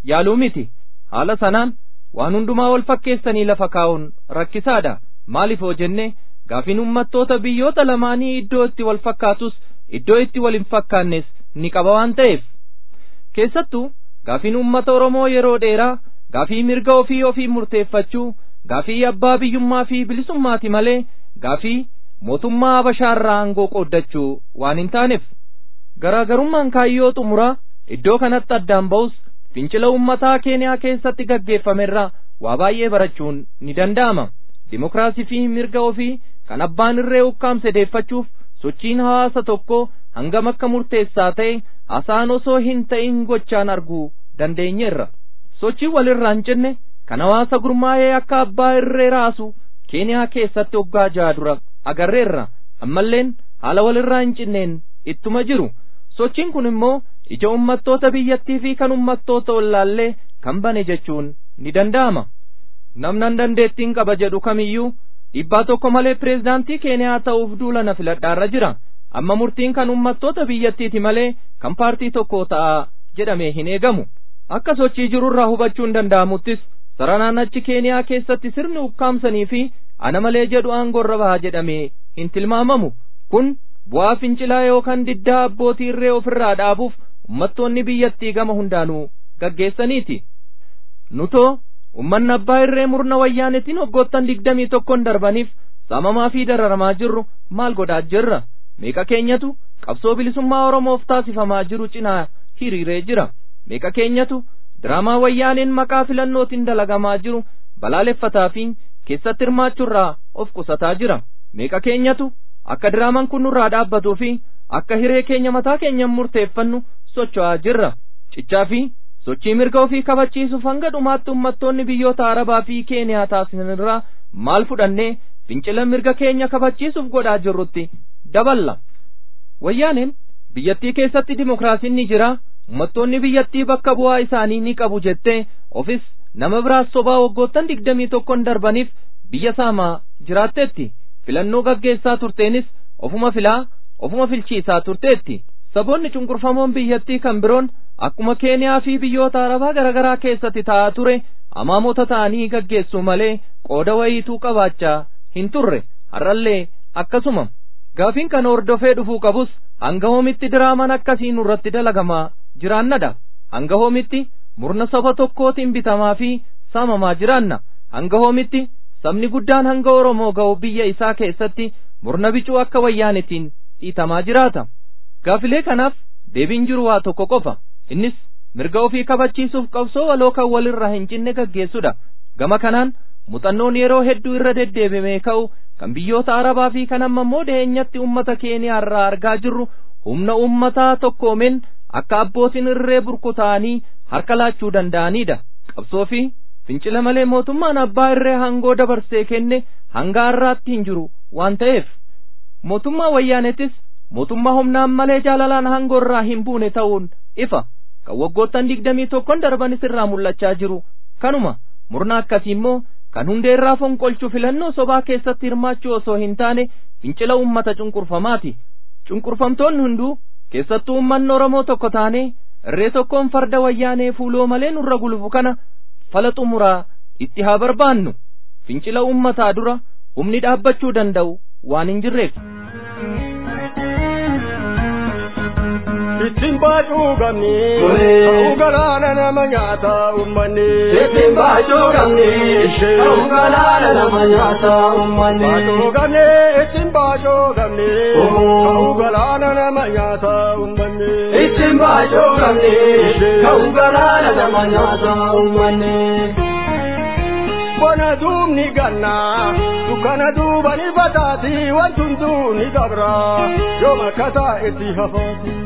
S5: yaaluu miti haala sanaan waan hundumaa wal fakkeessanii lafa kaa'uun rakkisaadha maaliif hoo jenne gaafiin ummattoota biyyoota lamaanii iddoo itti wal fakkaatus iddoo itti wal hin fakkaannes ni qaba waan ta'eef keessattuu gaafiin ummata oromoo yeroo dheeraa gaafii mirga ofii ofii murteeffachuu gaafii abbaa biyyummaa fi bilisummaati malee gaafii mootummaa habashaarraa aangoo qooddachuu waan hin taaneef garaagarummaan kaayyoo xumuraa iddoo kanatti addaan ba'us fincila ummataa keeniyaa keessatti gaggeeffamerraa waa baay'ee barachuun ni danda'ama dimokiraasii fi mirga ofii kan abbaan irree ukkaamse deeffachuuf sochiin hawaasa tokkoo hangam akka murteessaa ta'e haasaan osoo hin ta'in gochaan arguu dandeenyeerra sochii walirraa hin cinne kan hawaasa gurmaa'ee akka abbaa irree raasu keeniyaa keessatti waggaa ja'a dura agarreerra ammalleen haala walirraa hin cinneen ittuma jiru sochiin kun immoo ija ummattoota biyyattii fi kan ummattoota ollaallee kan bane jechuun ni danda'ama namnan dandeettiin qaba jedhu kamiyyuu dhibbaa tokko malee pireezidaantii keeniyaa ta'uuf duula na filadhaarra jira amma murtiin kan ummattoota biyyattiiti malee kan paartii tokko ta'a jedhamee hin eegamu akka sochii jirurraa hubachuun danda'amuttis saranaan achi keeniyaa keessatti sirni ukkaamsanii fi ana malee jedhu aangoorra baha jedhamee hin tilmaamamu kun bu'aa fincilaa yookaan diddaa abbootii irree ofirraa dhaabuuf ummattoonni biyyattii gama hundaanuu gaggeessaniiti nutoo ummanni abbaa irree murna wayyaanetiin hoggoottan digdamii tokkon darbaniif saamamaa fi dararamaa jirru maal godhaa jirra meeqa keenyatu qabsoo bilisummaa oromoof taasifamaa jiru cinaa hiriiree jira meeqa keenyatu diraamaa wayyaaneen maqaa filannootiin dalagamaa jiru balaaleffataa fi keessatti hirmaachuurraa of qusataa jira meeqa keenyatu akka diraamaan kun nurraa dhaabbatuu fi akka hiree keenya mataa keenyan murteeffannu socho'aa jirra cichaa fi sochii mirga ofii kabachiisuuf hanga dhumaatti ummattoonni biyyoota arabaa fi keeniyaa taasisanirraa maal fudhannee fincila mirga keenya kabachiisuuf godhaa jirrutti daballa wayyaaneen biyyattii keessatti dimokiraasiin ni jira ummattoonni biyyattii bakka bu'aa isaanii ni qabu jettee ofis nama biraas sobaa waggoottan digdamii tokkon darbaniif biyya saamaa jiraatteetti filannoo gaggeessaa turteenis ofuma filaa ofuma filchiisaa turteetti saboonni cunqurfamoon biyyattii kan biroon akkuma keeniyaa fi biyyoota arabaa garaagaraa keessatti ta'aa ture amaamota ta'anii gaggeessuu malee qooda wayiituu qabaachaa hin turre har'allee akkasuma gaafiin kana hordofee dhufuu qabus hanga hoomitti diraaman akkasii nurratti dalagamaa jiraannadha hanga hoomitti murna saba tokkootiin bitamaa fi saamamaa jiraanna hanga hoomitti sabni guddaan hanga oromoo ga'u biyya isaa keessatti murna bicuu akka wayyaanitiin dhiitamaa jiraata gaafilee kanaaf deebiin jiru waa tokko qofa innis mirga ofii kabachiisuuf qabsoo waloo kan walirra hin cinne gaggeessudha gama kanaan muuxannoon yeroo hedduu irra deddeebimee ka'u kan biyyoota arabaa fi kan amma immoo dhiyeenyatti ummata keeniyaa irraa argaa jirru humna ummataa tokkoomeen akka abbootiin irree burkutaa'anii harka laachuu danda'anidha qabsoo fi fincila malee mootummaan abbaa irree hangoo dabarsee kenne hanga har'aatti hin jiru waan ta'eef mootummaa wayyaanetis mootummaa humnaan malee jaalalaan hangoo irraa hin buune ta'uun ifa kan waggoottan digdamii tokkon darbanis irraa mul'achaa jiru kanuma murna akkasii immoo kan hundee irraa fonqolchu filannoo sobaa keessatti hirmaachuu osoo hin taane fincila ummata cunqurfamaati cunqurfamtoonni hunduu keessattuu ummanni oromoo tokko taane irree tokkoon farda wayyaanee fuuloo malee nurra gulufu kana fala xumuraa itti haa barbaannu fincila ummataa dura humni dhaabbachuu danda'u waan hin jirreef.
S6: ittiin baacuu qabni ta'uu galaana nama nyaata ummanni
S7: ittiin baacuu qabni ta'uu galaana nama nyaata ummanni
S6: baacuu qabni ittiin baacuu qabni ta'uu galaana nama nyaata ummanni
S7: ittiin baacuu qabni ta'uu galaana nama nyaata ummanni.
S6: Bona duubni ganna dukkana duubani bataati wantuntuu ni dabra yoo makkataa itti hafaati.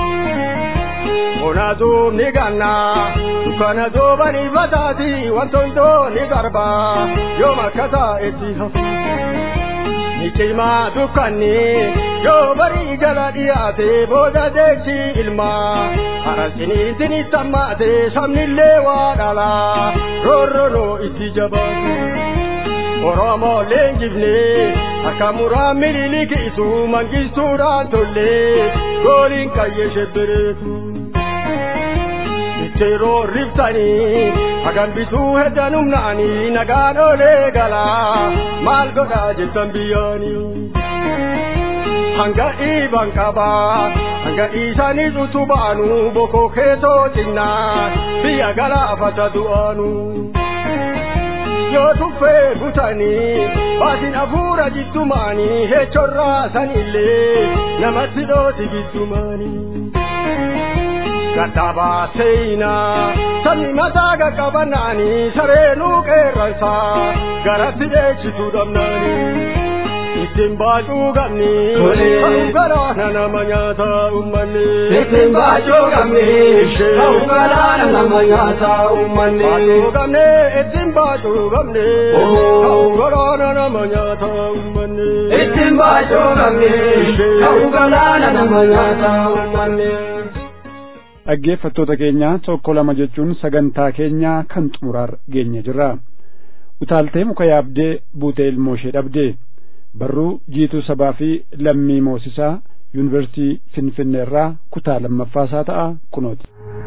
S6: Bona duubni ganna dukkana duubani bataati wantuntuu ni darba yoo makkataa itti hafaati. Ni cimaa dukkanni yoo barii jala dhiyaate booda deeksi ilmaa harasiniitin sammaate sabnillee waa dhalaa roorronoo itti jabaate. Oromoo leenjifne akka muraa miliilikiisu mangistuudhaan tollee gooliin qayyee shebbereetu. bitteeroo riftanii hagan bituu heddan humnaanii nagaan olee galaa maal godhaa jettan biyyaanii. hanga dhiiban qabaa hanga dhiisaniis utubaanu bokoo keetoo cinnaa biyya galaafata du'aanu. yoo tuffee butanii baasin hafuura jiddumaanii heechorraa sanillee namatti dhooti giddumaanii. Gadhabaa seenaa sabni mataa qaqqabanaanii sareenuu qeerransaa garatti dheechituu dhabnaanii. Ittiin baacuu qabni ta'uu galaana nama nyaata uummanni.
S7: Ittiin baacuu qabni ta'uu galaana nama nyaata uummanni.
S6: Baacuu qabni ittiin baacuu qabni ta'uu galaana nama nyaata uummanni.
S7: Ittiin baacuu qabni ta'uu galaana nama nyaata uummanni.
S2: dhaggeeffattoota keenya tokko lama jechuun sagantaa keenya kan xumuraar geenye jirra utaaltee muka yaabdee buutee ilmoo ishee dhabdee barruu jiituu sabaa fi lammii moosisaa yuunivarsiitii finfinneerraa kutaa lammaffaasaa ta'a kunooti.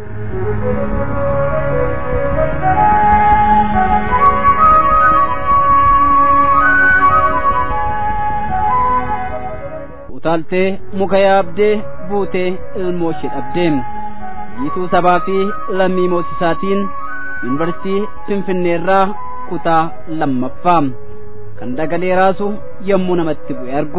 S1: utaaltee muka yaabdee buutee ilmoo ishee dhabdee jiituu sabaa fi lammii moosisaatiin yuunivarsiitii finfinneerraa kutaa lammaffaa kan dagalee raasu yommuu namatti bu'e argu.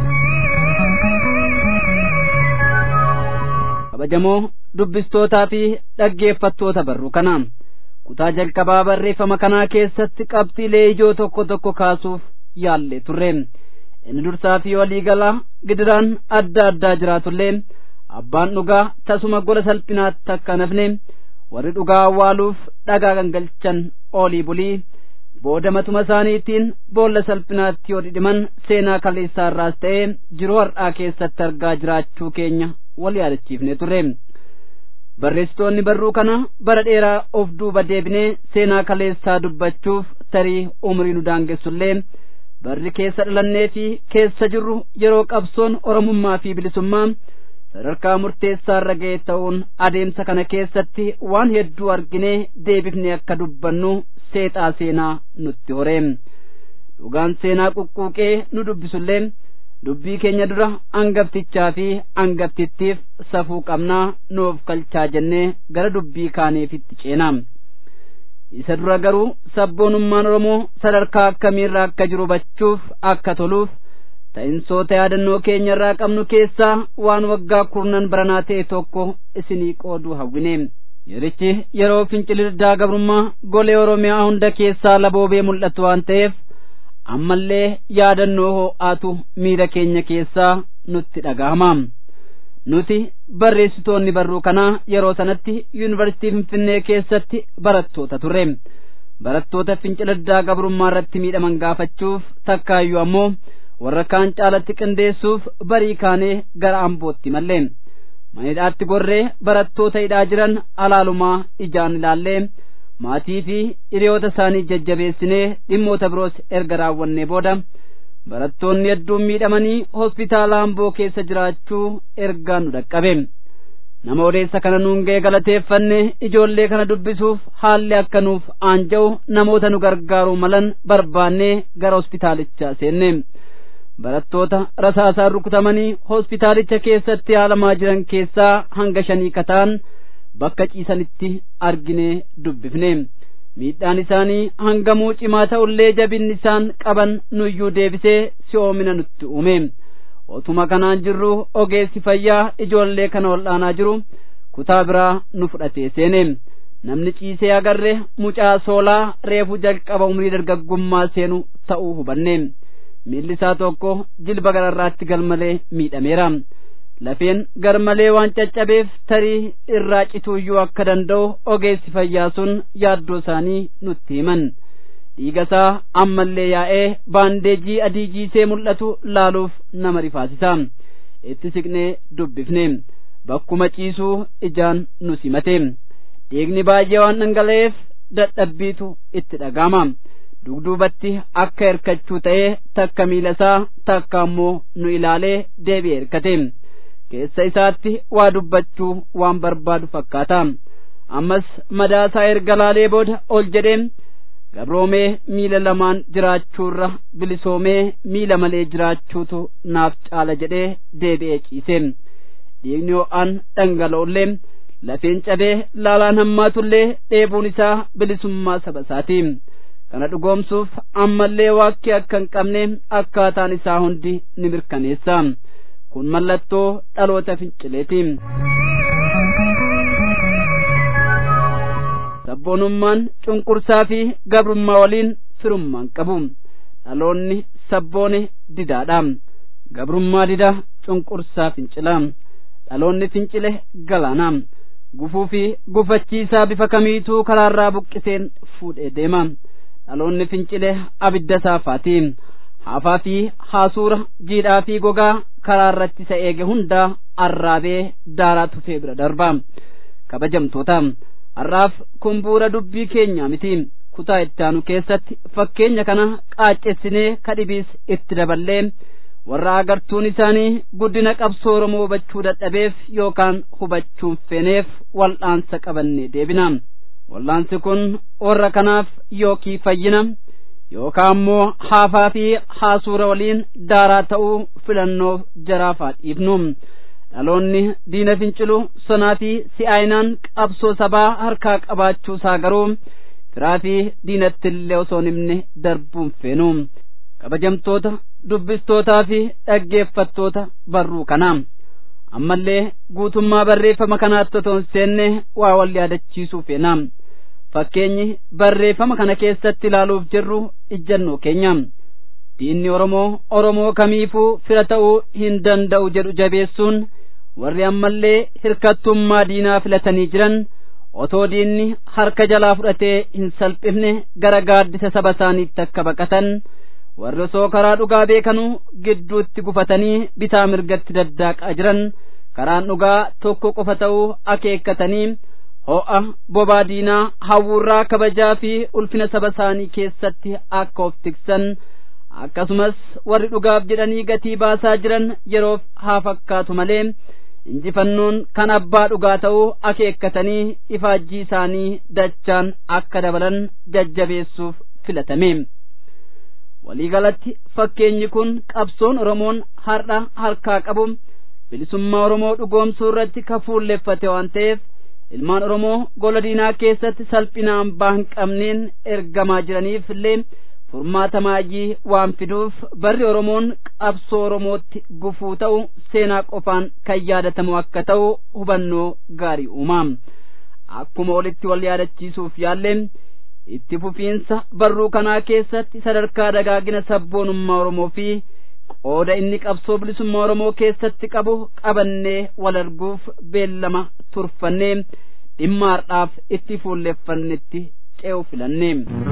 S1: kabajamoo dubbistootaa fi dhaggeeffattoota barruu kana kutaa jalqabaa barreeffama kanaa keessatti qabxiilee ijoo tokko tokko kaasuuf yaallee turre inni dursaa fi waliigalaa gidiraan adda addaa jiraatullee abbaan dhugaa tasuma gola salphinaatti akka nafne warri dhugaa awwaaluuf dhagaa gangalchan oolii bulii booda matuma isaaniitiin boolla salphinaatti yoo dhidhiman seenaa kaleessaarraas ta'ee jiruu har'aa keessatti argaa jiraachuu keenya wal yaadachiifne turre barreessitoonni barruu kana bara dheeraa of duuba deebinee seenaa kaleessaa dubbachuuf tarii umrii nu daangessullee barri keessa dhalannee fi keessa jirru yeroo qabsoon oromummaa fi bilisummaa sadarkaa murteessaa irra ga'e ta'uun adeemsa kana keessatti waan hedduu arginee deebifnee akka dubbannu seexaa seenaa nutti horee dhugaan seenaa quqquuqee nu dubbisullee dubbii keenya dura angaftichaa fi angaftittiif safuu qabnaa nuuf kalchaa jennee gara dubbii kaaneefitti ceenaa isa dura garuu sabboonummaan oromoo sadarkaa akkamiirra akka jiru hubachuuf akka toluuf ta'insoota yaadannoo keenya irraa qabnu keessaa waan waggaa kurnan baranaa ta'e tokko isinii qooduu hawwine yerichi yeroo fincilirdaa gabrummaa golee oromiyaa hunda keessaa laboobee mul'atu waan ta'eef ammallee yaadannoo ho'aatu miira keenya keessaa nutti dhaga'ama nuti barreessitoonni barruu kanaa yeroo sanatti yuunivarsiitii finfinnee keessatti barattoota turre barattoota fincilirdaa gabrummaa irratti miidhaman gaafachuuf takkaayyuu ammoo warra kaan caalatti qindeessuuf barii kaanee gara ambootti mallee manidhaatti gorree barattoota hidhaa jiran alaalumaa ijaan ilaallee maatii fi hiriyoota isaanii jajjabeessinee dhimmoota biroos erga raawwannee booda barattoonni hedduun miidhamanii hospitaala amboo keessa jiraachuu ergaa nu dhaqqabe nama odeessa kana nuun ga'e galateeffanne ijoollee kana dubbisuuf haalli akka nuuf aanja'u namoota nu gargaaruu malan barbaannee gara hospitaalichaa seenne barattoota rasaasaan rukutamanii hospitaalicha keessatti yaalamaa jiran keessaa hanga shanii kataan bakka ciisanitti arginee dubbifne miidhaan isaanii hangamuu cimaa ta'ullee jabinni isaan qaban nuyyuu deebisee si'oomina nutti uume otuma kanaan jirru ogeessi fayyaa ijoollee kana wal'aanaa jiru kutaa biraa nu fudhatee seene namni ciisee agarre mucaa soolaa reefu jalqaba umrii dargaggummaa seenu ta'uu hubanne miilli isaa tokko jilba gararraatti galmalee miidhameera lafeen garmalee waan caccabeef tarii irraa cituuyyuu akka danda'u ogeessi fayyaa sun yaaddoo isaanii nutti himan dhiiga isaa ammallee yaa'ee baandeejii adii jiisee mul'atu laaluuf nama rifaasisa itti siqnee dubbifne bakkuma ciisuu ijaan nu simate dhiigni baay'ee waan dhangala'eef dadhabbiitu itti dhaga'ama dugduubatti akka hirkachuu ta'ee takka miila isaa takka ammoo nu ilaalee deebi'ee hirkate keessa isaatti waa dubbachuu waan barbaadu fakkaata ammas madaasaa erga laalee booda ol jedhee gabroomee miila lamaan jiraachuurra bilisoomee miila malee jiraachuutu naaf caala jedhee deebi'ee ciise dhiigni ho'aan dhangala'ullee lafeen cabee laalaan hammaatullee dheebuun isaa bilisummaa saba isaati kana dhugoomsuuf ammallee waakkii akka hin qabne akkaataan isaa hundi ni mirkaneessa kun mallattoo dhaloota fincileeti sabboonummaan cunqursaa fi gabrummaa waliin firummaan qabu dhaloonni sabboone didaadha gabrummaa dida cunqursaa fincila dhaloonni fincile galaana gufuu fi gufachiisaa bifa kamiituu karaarraa buqqiseen fuudhee deema dhaloonni fincile abidda saafaati haafaa fi haasuura jiidhaa fi gogaa karaarratti isa eege hundaa arraabee daaraa tufee bira darba kabajamtoota har'aaf kun bu'uura dubbii keenyaa miti kutaa itti aanu keessatti fakkeenya kana qaaccessinee kadhibiis itti daballee warra agartuun isaanii guddina qabsoo oromoo hubachuu dadhabeef yookaan hubachuun feeneef wal'aansa qabannee deebina wal'aansi kun warra kanaaf yookii fayyina yookaan ammoo haafaa fi haasuura waliin daaraa ta'uu filannoof jaraafaa dhiifnu dhaloonni diina fincilu sonaa fi si'aayinaan qabsoo sabaa harkaa qabaachuusaa garuu firaa fi diinatti illee osoo hin himne darbuun feenu kabajamtoota dubbistootaa fi dhaggeeffattoota barruu kanaa ammallee guutummaa barreeffama kanaatti otoo hin seenne waa wal yaadachiisuu feena fakkeenyi barreeffama kana keessatti ilaaluuf jirru ijjannoo keenya diinni oromoo oromoo kamiifuu fira ta'uu hin danda'u jedhu jabeessuun warri ammallee hirkattummaa diinaa filatanii jiran otoo diinni harka jalaa fudhatee hin salphifne gara gaaddisa saba isaaniitti akka baqatan warri osoo karaa dhugaa beekanuu gidduutti gufatanii bitaa mirgatti daddaaqaa jiran karaan dhugaa tokko qofa ta'uu akeekkatanii ho'a bobaa diinaa hawwurraa kabajaa fi ulfina saba isaanii keessatti akka of tiksan akkasumas warri dhugaaf jedhanii gatii baasaa jiran yeroof haa fakkaatu malee injifannoon kan abbaa dhugaa ta'uu akeekkatanii ifaajjii isaanii dachaan akka dabalan jajjabeessuuf filatame waliigalatti fakkeenyi kun qabsoon oromoon har'a harkaa qabu bilisummaa oromoo dhugoomsuu irratti kafuulleffate waan ta'eef ilmaan oromoo gola diinaa keessatti salphinaan baa hin qabneen ergamaa jiraniif illee furmaata maayii waan fiduuf barri oromoon qabsoo oromootti gufuu ta'u seenaa qofaan kan yaadatamu akka ta'u hubannoo gaarii uumaa akkuma olitti wal yaadachiisuuf yaallee itti fufiinsa barruu kanaa keessatti sadarkaa dagaagina sabboonummaa oromoo fi qooda inni qabsoo bilisummaa oromoo keessatti qabu qabannee wal arguuf beellama turfannee dhimma har'aaf itti fuulleffannetti ce'u filanne.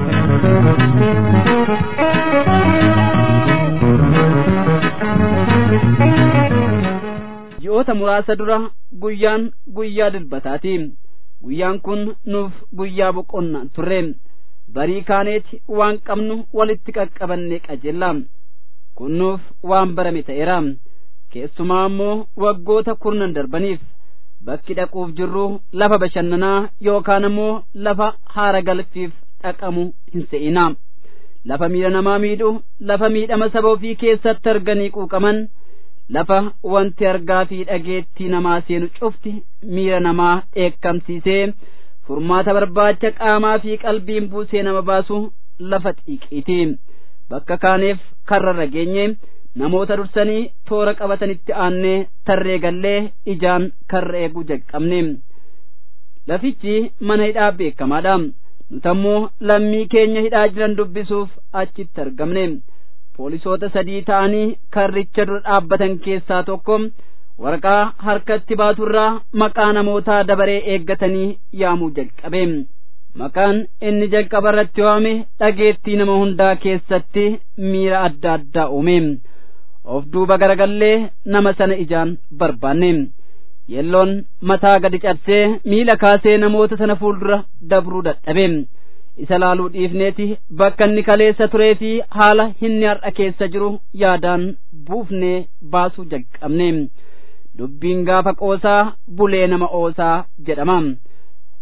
S1: ji'oota muraasa dura guyyaan guyyaa dilbataati guyyaan kun nuuf guyyaa boqonnaan turre barii kaaneeti waan qabnu walitti qaqqabannee qajeella kun nuuf waan barame ta'eera keessumaa ammoo waggoota kurnan darbaniif bakki dhaquuf jirru lafa bashannanaa yookaan ammoo lafa haara galfiif dhaqamu hin se'ina lafa miidha namaa miidhu lafa miidhama saba ofii keessatti arganii quuqaman lafa wanti argaa fi dhageettii namaa seenu cufti miira namaa dheekkamsiisee furmaata barbaacha qaamaa fi qalbiin buusee nama baasu lafa xiiqiiti bakka kaaneef karrarra geenye namoota dursanii toora qabatanitti aannee tarree gallee ijaan karra eeguu jalqabne lafichi mana hidhaa beekamaadha nutammoo lammii keenya hidhaa jiran dubbisuuf achitti argamne poolisoota sadii ta'anii karricha dura dhaabbatan keessaa tokko waraqaa harkatti baaturraa maqaa namootaa dabaree eeggatanii yaamuu jalqabe maqaan inni jalqaba irratti waame dhageettii nama hundaa keessatti miira adda addaa uume of duuba garagallee nama sana ijaan barbaanne yelloon mataa gadi cabsee miila kaasee namoota sana fuuldura dabruu dadhabe isa laaluu dhiifneeti bakka inni kaleessa turee fi haala inni har'a keessa jiru yaadaan buufnee baasuu jalqabne dubbiin gaafa qoosaa bulee nama oosaa jedhama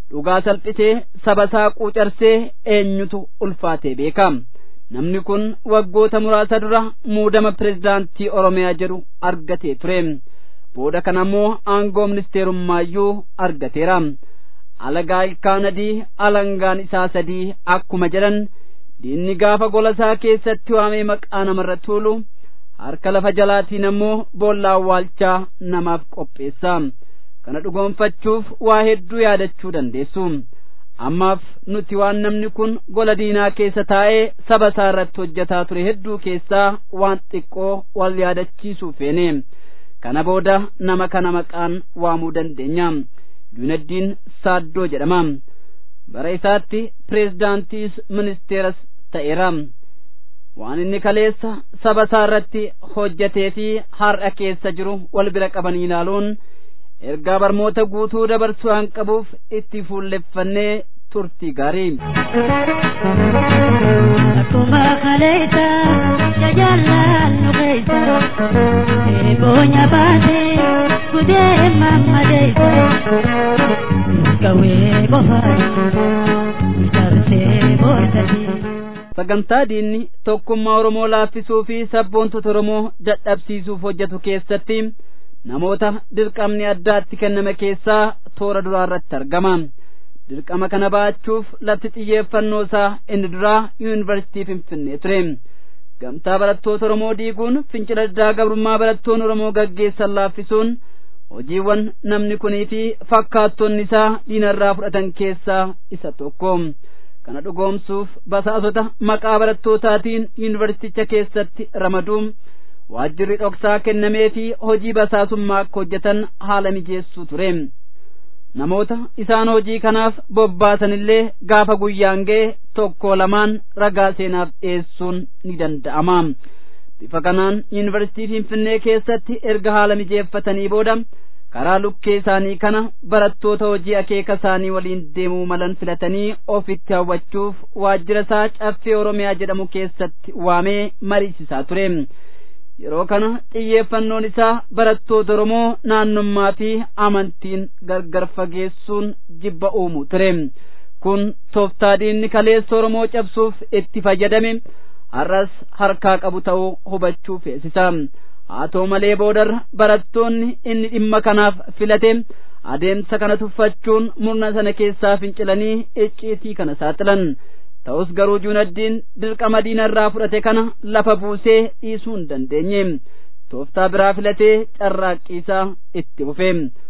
S1: dhugaa salphisee saba isaa quucarsee eenyutu ulfaatee beeka namni kun waggoota muraasa dura muudama pirezidaantii oromiyaa jedhu argatee ture booda kana ammoo aangoo ministeerummaayyuu argateera alagaa ilkaan adii alangaan isaa sadii akkuma jedhan diinni gaafa gola isaa keessatti waamee maqaa namarra tuulu harka lafa jalaatiin ammoo boolla awwaalchaa namaaf qopheessa kana dhugoonfachuuf waa hedduu yaadachuu dandeessu ammaaf nuti waan namni kun gola diinaa keessa taa'ee saba isaa irratti hojjetaa ture hedduu keessaa waan xiqqoo wal yaadachiisuu feene kana booda nama kana maqaan waamuu dandeenya junaddiin saaddoo jedhama bara isaatti pireezidaantiis ministeeras ta'eera waan inni kaleessa saba isaa irratti hojjetee fi har'a keessa jiru wal bira qabanii ilaaluun ergaa barmoota guutuu dabarsuu waan qabuuf itti fuulleffannee turtii gaarii.
S8: Akkuma kaleessa jajaallaan nu keessa eeboonya baatee gudee mammadeessa gawee qofaan darsee boorsanii.
S1: sagantaa diinni tokkummaa oromoo laaffisuu fi sabboontota oromoo dadhabsiisuuf hojjetu keessatti namoota dirqamni addaatti kenname keessaa toora duraa irratti argama dirqama kana ba'achuuf lafti xiyyeeffannoo isaa inni duraa yuunivarsiitii finfinnee ture gamtaa barattoota oromoo diiguun fincila diddaa gabrummaa barattoonni oromoo gaggeessan laaffisuun hojiiwwan namni kunii fi fakkaattonni isaa diinarraa fudhatan keessaa isa tokko kana dhugoomsuuf basaasota maqaa barattootaatiin yuunivarsiiticha keessatti ramaduun waajjirri dhoksaa kennamee fi hojii basaasummaa akka hojjetan haala mijeessuu ture namoota isaan hojii kanaaf bobbaasanillee gaafa guyyaan ga'e tokko lamaan ragaa seenaaf dhiyeessuun ni danda'ama bifa kanaan yuunivarsiitii finfinnee keessatti erga haala mijeeffatanii booda karaa lukkee isaanii kana barattoota hojii akeeka isaanii waliin deemuu malan filatanii ofitti hawwachuuf waajjira isaa caffee oromiyaa jedhamu keessatti waamee mariisisaa ture yeroo kana xiyyeeffannoon isaa barattoota oromoo naannummaa fi amantiin gargar fageessuun jibba uumuu ture kun tooftaa diinni kaleessa oromoo cabsuuf itti fayyadame har'as harkaa qabu ta'uu hubachuu feesisa haa ta'u malee boodarra barattoonni inni dhimma kanaaf filate adeemsa kana tuffachuun murna sana keessaa fincilanii icciitii kana saaxilan ta'us garuu junaddiin dirqama diinarraa fudhate kana lafa buusee dhiisuu hin dandeenye tooftaa biraa filatee carraaqqiisaa itti fufe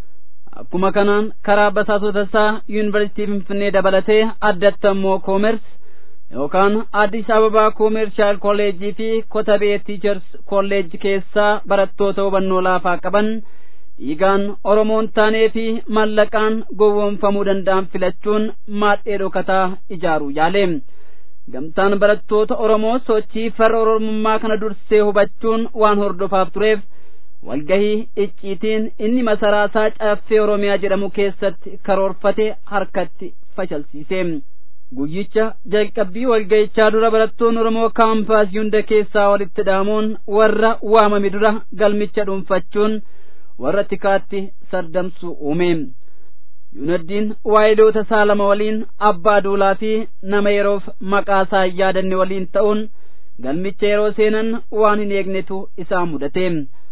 S1: akkuma kanaan karaa basaasota isaa yuunivarsiitii finfinnee dabalatee addatti ammoo koomers yookaan addis ababaa koomershaal kolleejii fi kotabee tiichers kolleeji keessaa barattoota hubannoo laafaa qaban dhiigaan oromoon taanee fi mallaqaan gowwoomfamuu danda'an filachuun maadhee dhokataa ijaaruu yaale gamtaan barattoota oromoo sochii farra oromummaa kana dursee hubachuun waan hordofaaf tureef walgahii icciitiin inni masaraasaa caffee oromiyaa jedhamu keessatti karoorfate harkatti fashalsiise guyyicha jalqabbii walgahichaa dura barattoonni oromoo kaampaasii hunda keessaa walitti dhaamuun warra waamame dura galmicha dhuunfachuun warra tikaatti sardamsuu uume yunaddiin waayiloota isaa lama waliin abbaa duulaa fi nama yeroof maqaa isaa hin yaadanne waliin ta'uun galmicha yeroo seenan waan hin eegnetu isaa mudate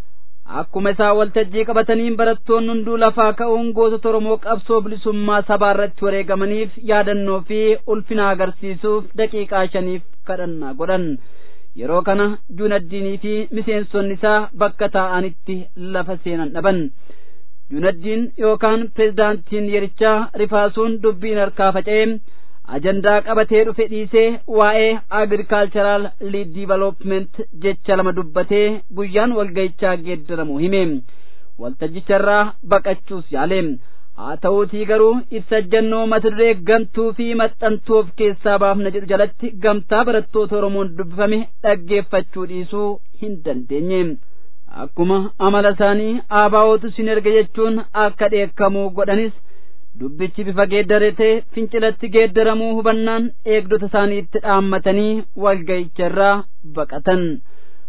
S1: akkuma isaa waltajjii qabatanii barattoonni hunduu lafaa ka'uun gootota oromoo qabsoo bilisummaa sabaa irratti wareegamaniif yaadannoo fi ulfina agarsiisuuf daqiiqaa shaniif kadhannaa godhan yeroo kana junaddiinii fi miseensonni isaa bakka taa'anitti lafa seenan dhaban junaddiin yookaan pirezidaantiin yerichaa rifaasuun dubbiin harkaa faca'ee ajandaa qabatee dhufe dhiisee waa'ee agirikaalcharaal liid diivelopment jecha lama dubbatee guyyaan walgahichaa geeddaramu hime waltajjicharraa baqachuus yaale haa ta'uutii garuu ibsajjannoo mata duree gantuu fi maxxantuu of keessaa baafna jedhu jalatti gamtaa barattoota oromoon dubbifame dhaggeeffachuu dhiisuu hin dandeenye akkuma amala isaanii aabaa'ootu sin erga jechuun akka dheekkamuu godhanis dubbichi bifa geeddaratee fincilatti geeddaramuu hubannaan eegdota isaaniitti dhaammatanii walgahicharraa baqatan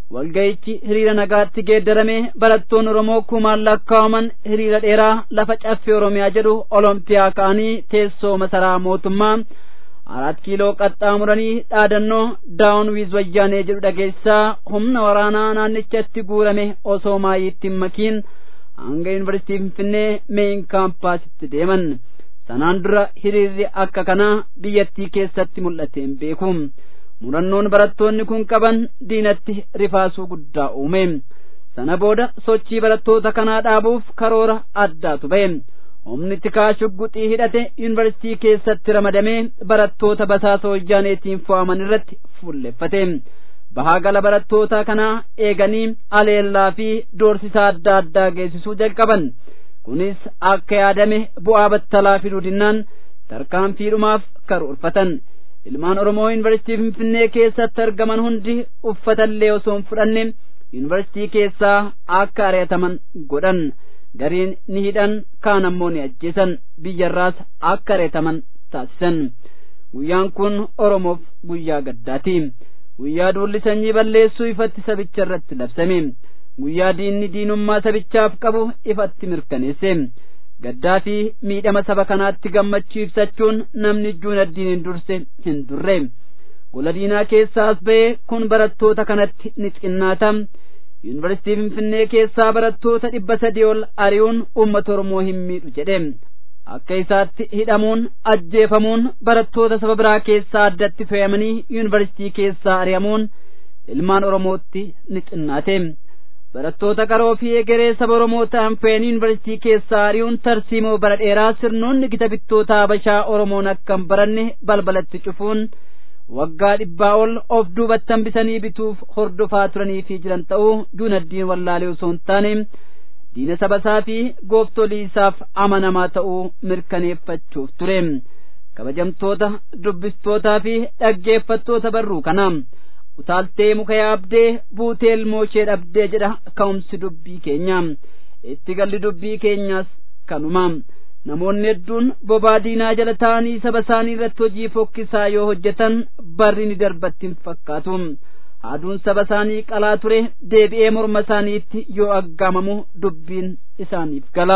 S1: walga'ichi hiriira nagaatti geeddarame barattoonni oromoo kumaan lakkaawaman hiriira dheeraa lafa caffee oromiyaa jedhu olompiyaa ka'anii teessoo masaraa mootummaa arat kiiloo qaxxaamuranii dhaadannoo daawun wiiz wayyaanee jedhu dhageessaa humna waraanaa naannichatti guurame osoo maayiitti hin makiin hanga yuunivarsiitii finfinnee meeyin kaampaasitti deeman sanaan dura hiriirri akka kanaa biyyattii keessatti mul'ateen beeku murannoon barattoonni kun qaban diinatti rifaasuu guddaa uume sana booda sochii barattoota kanaa dhaabuuf karoora addaatu ba'e humni tikaa shugguxii hidhate yuunivarsiitii keessatti ramadamee barattoota basaasa wayyaaneetiin fo'aman irratti fuulleffate bahaa gala barattoota kanaa eeganii aleellaa fi doorsisa adda addaa geessisuu jalqaban kunis akka yaadame bu'aa battalaa fiduu dinnaan tarkaanfiidhumaaf karoorfatan ilmaan oromoo yuunivarsiitii finfinnee keessatti argaman hundi uffatallee osoo hin fudhanne yuunivarsiitii keessaa akka ari'ataman godhan gariin ni hidhan kaan ammoo ni ajjeesan biyyarraas akka ari'ataman taasisan guyyaan kun oromoof guyyaa gaddaati guyyaa duulli sanyii balleessuu ifatti sabicha irratti labsame guyyaa diinni diinummaa sabichaaf qabu ifatti mirkaneesse gaddaa fi miidhama saba kanaatti gammachuu ibsachuun namni ijjuun addiin hin durse hin durre gola diinaa keessaas ba'ee kun barattoota kanatti ni xinnaata yuunivarsiitii finfinnee keessaa barattoota dhibba sadii ol ari'uun uummata oromoo hin miidhu jedhe akka isaatti hidhamuun ajjeefamuun barattoota saba biraa keessaa addatti fe'amanii yuunivarsiitii keessaa ari'amuun ilmaan oromootti ni xinnaate barattoota qaroo fi egeree saba oromoo ta'an fe'anii yuunivarsiitii keessaa ari'uun tarsiimoo bara dheeraa sirnoonni gita bittoota habashaa oromoon akka hin baranne balbalatti cufuun waggaa dhibbaa ol of duubatti hambisanii bituuf hordofaa turanii fi jiran ta'uu juunaddiin wallaalee osoo hin taane diina sabasaa fi gooftolii isaaf amanamaa ta'uu mirkaneeffachuuf ture kabajamtoota dubbistootaa fi dhaggeeffattoota barruu kana utaaltee muka yaabdee buutee ilmoo ishee dhabdee jedha ka'umsi dubbii keenya itti galli dubbii keenyaas kanuma namoonni hedduun bobaa diinaa jala ta'anii saba isaanii irratti hojii fokkisaa yoo hojjetan barri ni darbatti hin fakkaatu haaduun saba isaanii qalaa ture deebi'ee morma isaaniitti yoo aggaamamu dubbiin isaaniif gala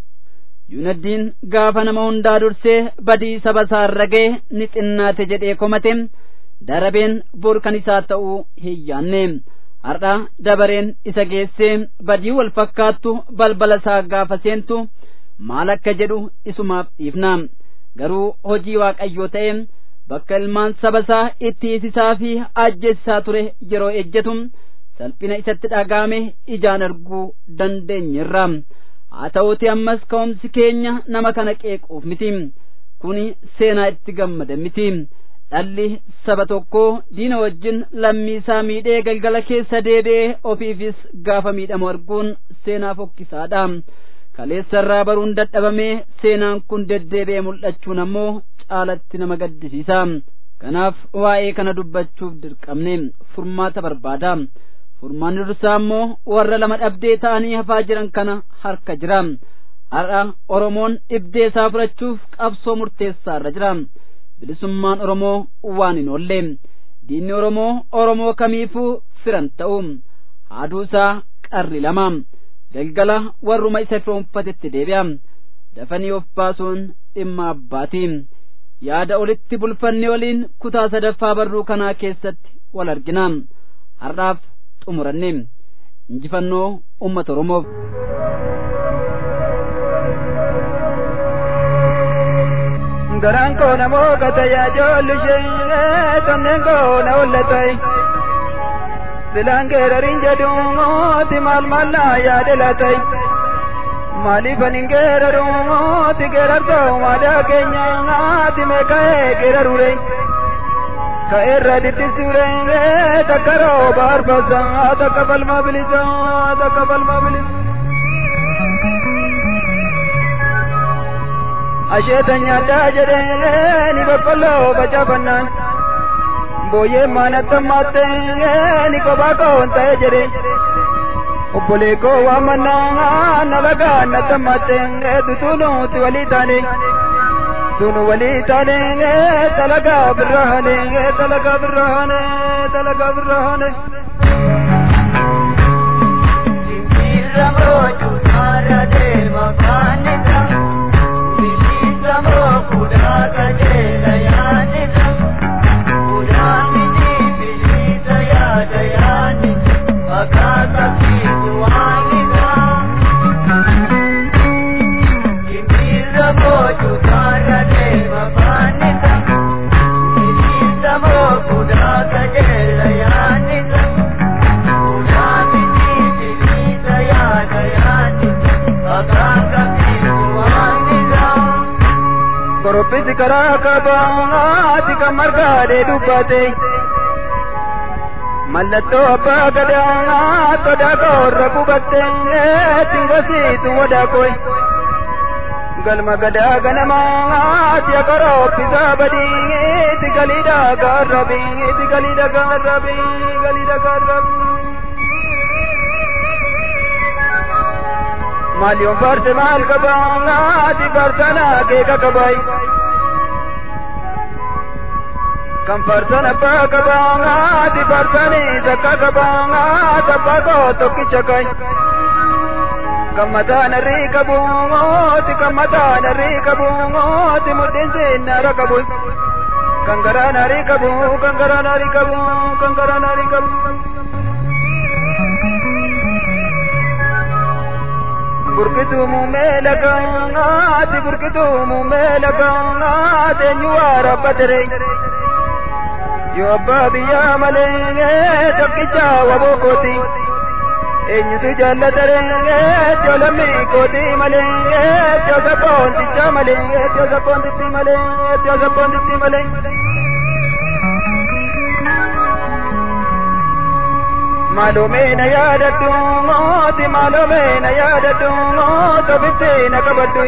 S1: yuunaddiin gaafa nama hundaa dursee badii saba isaa irra ga'e ni xinnaate jedhee komate darabeen bor kan isaa ta'uu hin yaanne har'a dabareen isa geessee badii wal fakkaattu balbala isaa gaafa seentu maal akka jedhu isumaaf dhiifna garuu hojii waaqayyoo ta'e bakka ilmaan saba isaa itti hiisisaa fi ajjeesisaa ture yeroo ejjetu salphina isatti dhaga'ame ijaan arguu dandeenyerra haa ta'uuti ammas ka'umsi keenya nama kana qeequuf miti kuni seenaa itti gammada miti dhalli saba tokkoo diina wajjin lammii isaa miidhee galgala keessa deebi'ee ofiifis gaafa miidhamu arguun seenaa fokkisaadha kaleessarraa baruun dadhabamee seenaan kun deddeebi'ee mul'achuun ammoo caalatti nama gaddisiisa kanaaf waa'ee kana dubbachuuf dirqamne furmaata barbaada furmaanni dursaa ammoo warra lama dhabdee ta'anii hafaa jiran kana harka jira har'a oromoon dhibdee isaa fudhachuuf qabsoo murteessaa irra jira bilisummaan oromoo waan hin oolle diinni oromoo oromoo kamiifuu firan ta'u haaduu isaa qarri lama galgala warruma isa firoonfatetti deebi'a dafanii of baasuun dhimma abbaati yaada olitti bulfanne waliin kutaa sadaffaa barruu kanaa keessatti wal argina har'aaf xumuranne injifannoo ummata oromoof
S9: garaan koo namoo gata yaa joolli ishee kanneen koo na hollatay silaan geerarin jedhuuti maal maallaa yaade latay maaliifan hin geeraruuti geerartoo maadaa keenyaati meeka'ee geerarure ka'eerra diddisure takka rooba arbasa takka falma bilisa takka falma bilisa asheeta nyaadhaa jedhee ni boqqolloo facaafannaan booyyee maanattammaatte ni kophaa koon ta'e jedhe obbolee koo waamannaa nalagaa nattammaatte tutuunuuti walii taane tunu walii taane talagaa birraane talagaa birraane talagaa birraane karaa kabaati kan margaadhee dubbate mallattoo abbaa gadaa sodaa koorra qubatte tingosiitu wadaakoy galma gadaa ganamaati akarooppisaa badiiti galiidha gaarrabiiti galiidha gaarrabii galiidha gaarrabii maaliyoon farse maal qabaati farsana keeka qabay kan farsan abbaa qabaati farsani takka qabaati abbaa koo tokkicha kay kan mataan arrii qabuuti kan mataan arrii qabuuti mudhiin sinnaara qabu kan garaan arrii qabu kan garaan arrii qabu kan garaan arrii qabu burkituu muumee lagaati burkituu muumee lagaati eenyu waa rabbatere yoo abbaa biyyaa malee tokkicha waboo kooti eenyutu jaallatere yoo lammii kooti malee yoo sabboonticha malee yoo sabboontitti malee yoo sabboontitti malee. maaloomeena yaadadhu mooti maaloomeena yaadadhu moota bitteena qabadhu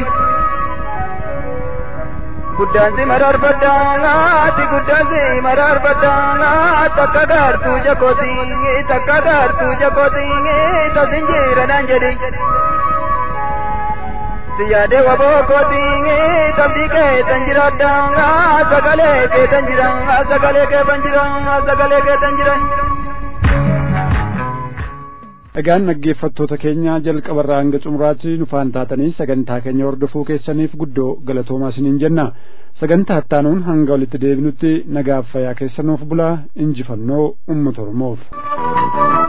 S9: guddaansi maraarfadhaanaati guddaansi maraarfadhaanaati takka gaartuu jakooti takka gaartuu jakooti tasin jiranaan jedhi siyaade wabookooti tabdii keetan jiraadhaa sagalee keetan jira sagalee keetan jira sagalee keetan jira.
S2: Egaan dhaggeeffattoota keenya jalqabarraa hanga xumuraatti nufaan taatanii sagantaa keenya hordofuu keessaniif guddoo galatoomaa isiniin jenna. Sagantaa ittaanuun hanga walitti deebinutti nagaaf fayyaa keessanuuf bulaa injifannoo uummata Oromoof.